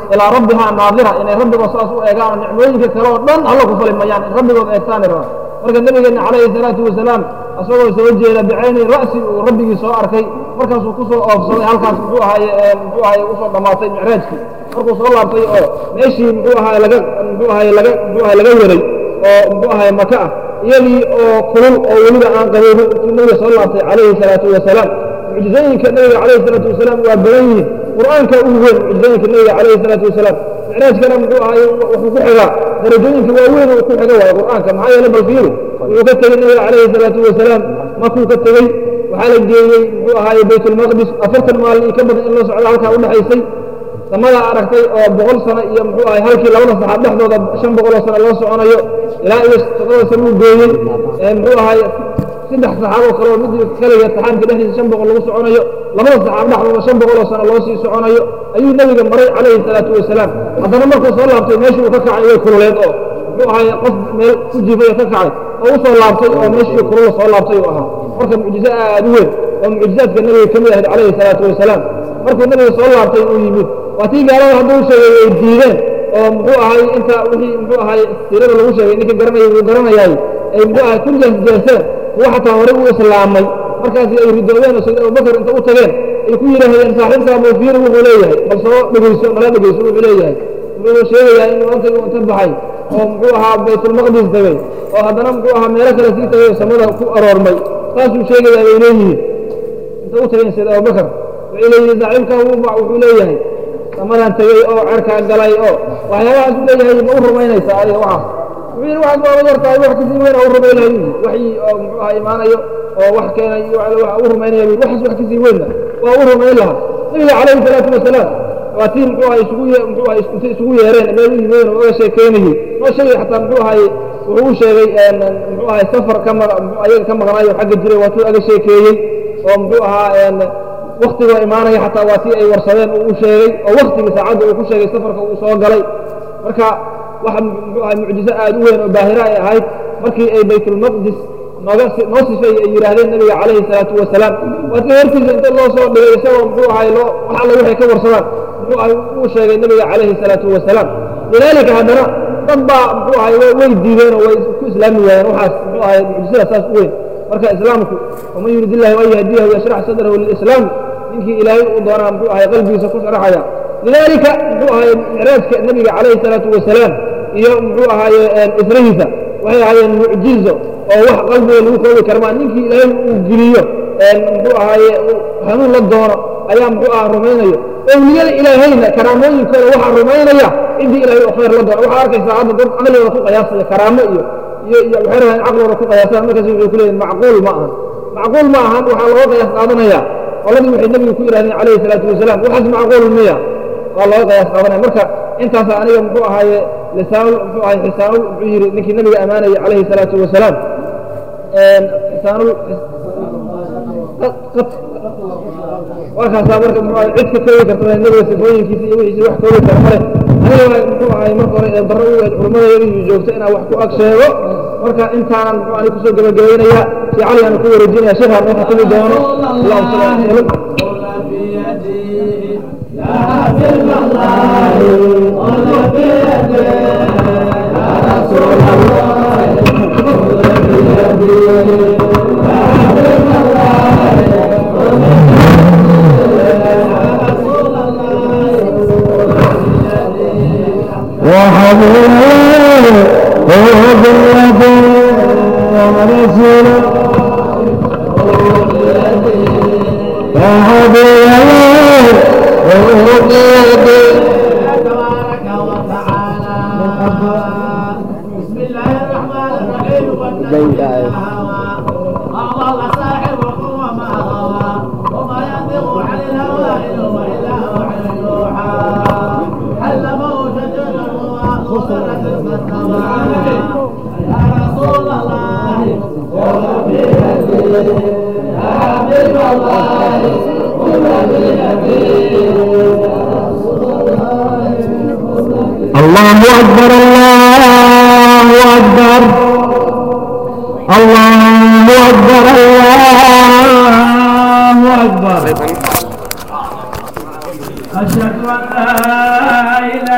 [SPEAKER 1] ilaa rabbihaa naadira inay rabbigood saas u eegaan oo nicmooyinka kale oo dhan alla ku fali mayaan in rabbigood eegtaani rabaan marka nabigeenna calayhi salaatu wasalaam isagoo soo jeeda bicayni ra'si uu rabbigii soo arkay markaasuu ku soo oofsaday halkaas muxuu ahaaye muxuu ahaaye usoo dhammaatay micraajkii markuu soo laabtay oo meeshii muxuu ahaaye laga muxuu ahaaye laga muxuu ahaaye laga waday oo muxuu ahaaye maka ah iyadii oo kulul oo weliba aan qaboobin intuu nabiga soo laabtay calayhi salaatu wasalaam mucjizooyinka nabiga calayhi salaatu wasalaam waa badan yihiin qur'aanka ugu weyn mucjizooyinka nabiga calayhi salaatu wasalaam micraajkana muxuu ahaaye wuxuu ku xigaa darajooyinka waaweyn uu ku xiga waayo qur'aanka maxaa yeele bal fiiri wuxuu ka tegey nabiga calayhi salaatu wasalaam makuu ka tegey waxaa la geeyey muxuu ahaaye baytulmaqdis afartan maalin iyo ka badan in loo socdo halkaa u dhexaysay samada aragtay oo boqol sano iyo muxuu ahay halkii labada saxaab dhexdooda shan boqoloo sano loo soconayo ilaa iyo toddoba sano uu gooyey muxuu ahay saddex saxaaboo kale oo mid kaliya saxaabka dhexdiisa shan boqol lagu soconayo labada saxaab dhexdooda shan boqoloo sano loo sii soconayo ayuu nebiga maray calayhi salaatu wasalaam haddana markuu soo laabtay meeshii uu ka kacay way kululeed oo muxuu ahay qof meel ku jiifay oo ka kacay oo u soo laabtay oo meeshii kulula soo laabtay uu ahaa marka mucjizo aad u weyn oo mucjizaadka nebiga ka mid ahayd calayhi salaatu wasalaam markuu nebiga soo laabtay uu yimid waa tii gaalada hadduu sheegay ay diideen oo muxuu ahay inta wixii muxuu ahay siirada lagu sheegay ninka garanayay wuu garanayaay ay muxuu ahay ku jeesjeeseen kuwa xataa horey u islaamay markaasi ay ridoobeen oo sayd abubakar inta u tageen ay ku yidhaahdeen saaxiibkaa muufiir wuxuu leeyahay bal soo dhegeyso nala dhegeyso wuxuu leeyahay wuxuu sheegayaa inuu anta inta baxay oo muxuu ahaa baytulmaqdis tegey oo haddana muxuu ahaa meelo kale sii tegay oo samada ku aroormay saasuu sheegayaa bay leeyihiin inta u tageen sayd abubakar waxay leeyihiin saaxiibkaa wuxuu leeyahay samadan tegey oo cerkaa galay oo waxyaabahaas u leeyahay ma u rumaynaysaa adiga waxaas wuxuu yidhi waxaas waaba yar tahay wax kasii weyn oo u rumay lahay waxii oo muxuu ahaa imaanayo oo wax keenay wax u rumaynaya waxaas wax kasii weynna waa u rumayn lahaa nabiga calayhi salaatu wasalaam waa tii muxuu ahay isugu ye muxuu ahay intay isugu yeereen meel u yimeen oo oga sheekeynayey noo sheegay xataa muxuu ahay wuxuu u sheegay muxuu ahay safar ka ma ayaga ka maqnaayo xagga jiray waa tuu aga sheekeeyey oo muxuu ahaa waktigoo imaanaya xataa waa tii ay warsadeen uu u sheegay oo waktigii saacadda uu ku sheegay safarka uu soo galay marka waxa muxuu ahay mucjizo aad u weyn oo baahira ay ahayd markii ay baytulmaqdis nooga noo sifay ay yidhaahdeen nabiga calayhi salaatu wasalaam waa tii hortiisa inta loo soo dhigay isagoo muxuu ahay loo wax alla waxay ka warsadaan muxuu ahay uu sheegay nabiga calayhi salaatu wasalaam lidaalika haddana dad baa muxuu ahay way diideen oo way ku islaami waayeen waxaas muxuu ahay mucjizada saas u weyn marka islaamku waman yurid illahu an yahdiyahu yashrax sadrahu lilislaam ninkii ilaahay uu doonaa muxuu ahay qalbigiisa ku sharaxaya lidaalika muxuu ahay micraajka nabiga calayhi salaatu wasalaam iyo muxuu ahaaye israhiisa waxay ahaayeen mucjizo oo wax qalbiga lagu koobi karmaa ninkii ilaahay uu geliyo muxuu ahaaye hanuun la doono ayaa muxuu aha rumaynayo owliyada ilaahayna karaamooyinkooda waxaa rumaynaya ciddii ilaahay oo khayr la doono waxaa arkaysaa hadda dad caqligooda ku qiyaasaya karaamo iyo iyo iyo waxay rahaan caqligooda ku qiyaasaan markaas waxay ku leeyihin macquul ma ahan macquul ma ahan waxaa looga qiyaas qaadanaya qoladii waxay nebigu ku yidhahdeen calayhi salaatu wasalaam waxaas macquul miya waa looga qiyaas qaadanaya marka intaasa aniga muxuu ahaaye lisaanul muxuu ahay xisaanul muxuu yidhi ninkii nabiga ammaanayay calayhi salaatu wasalaam xisaanul waa kaasaa marka muxuu ahay cid ka koobi karta nabiga sifooyinkiisa iyo wixiisa wax koobi kara male aniga muxuu ahay marka hore ee darro u eed culummadayadii joogta inaan wax ku ag sheego marka intaanan muxuu ahay kusoo gebagabaynayaa si cali aan ku wareejinaya sheekhaan noo xukumi doono allahuma salli ala salam
[SPEAKER 3] وحبيبي هو باليد ورسول يا حبيبي هو باليد
[SPEAKER 2] تبارك وتعالى بسم الله الرحمن الرحيم والنبي الله صاحبكم وما غوى وما ينطق عن الهوى إن هو إلا وحي يوحى علمه شجر وخسرت المستوى يا رسول الله قل بيدي يا حبيب الله قل بيدي
[SPEAKER 3] الله أكبر الله أكبر الله أكبر الله أكبر
[SPEAKER 2] أشهد أن لا إله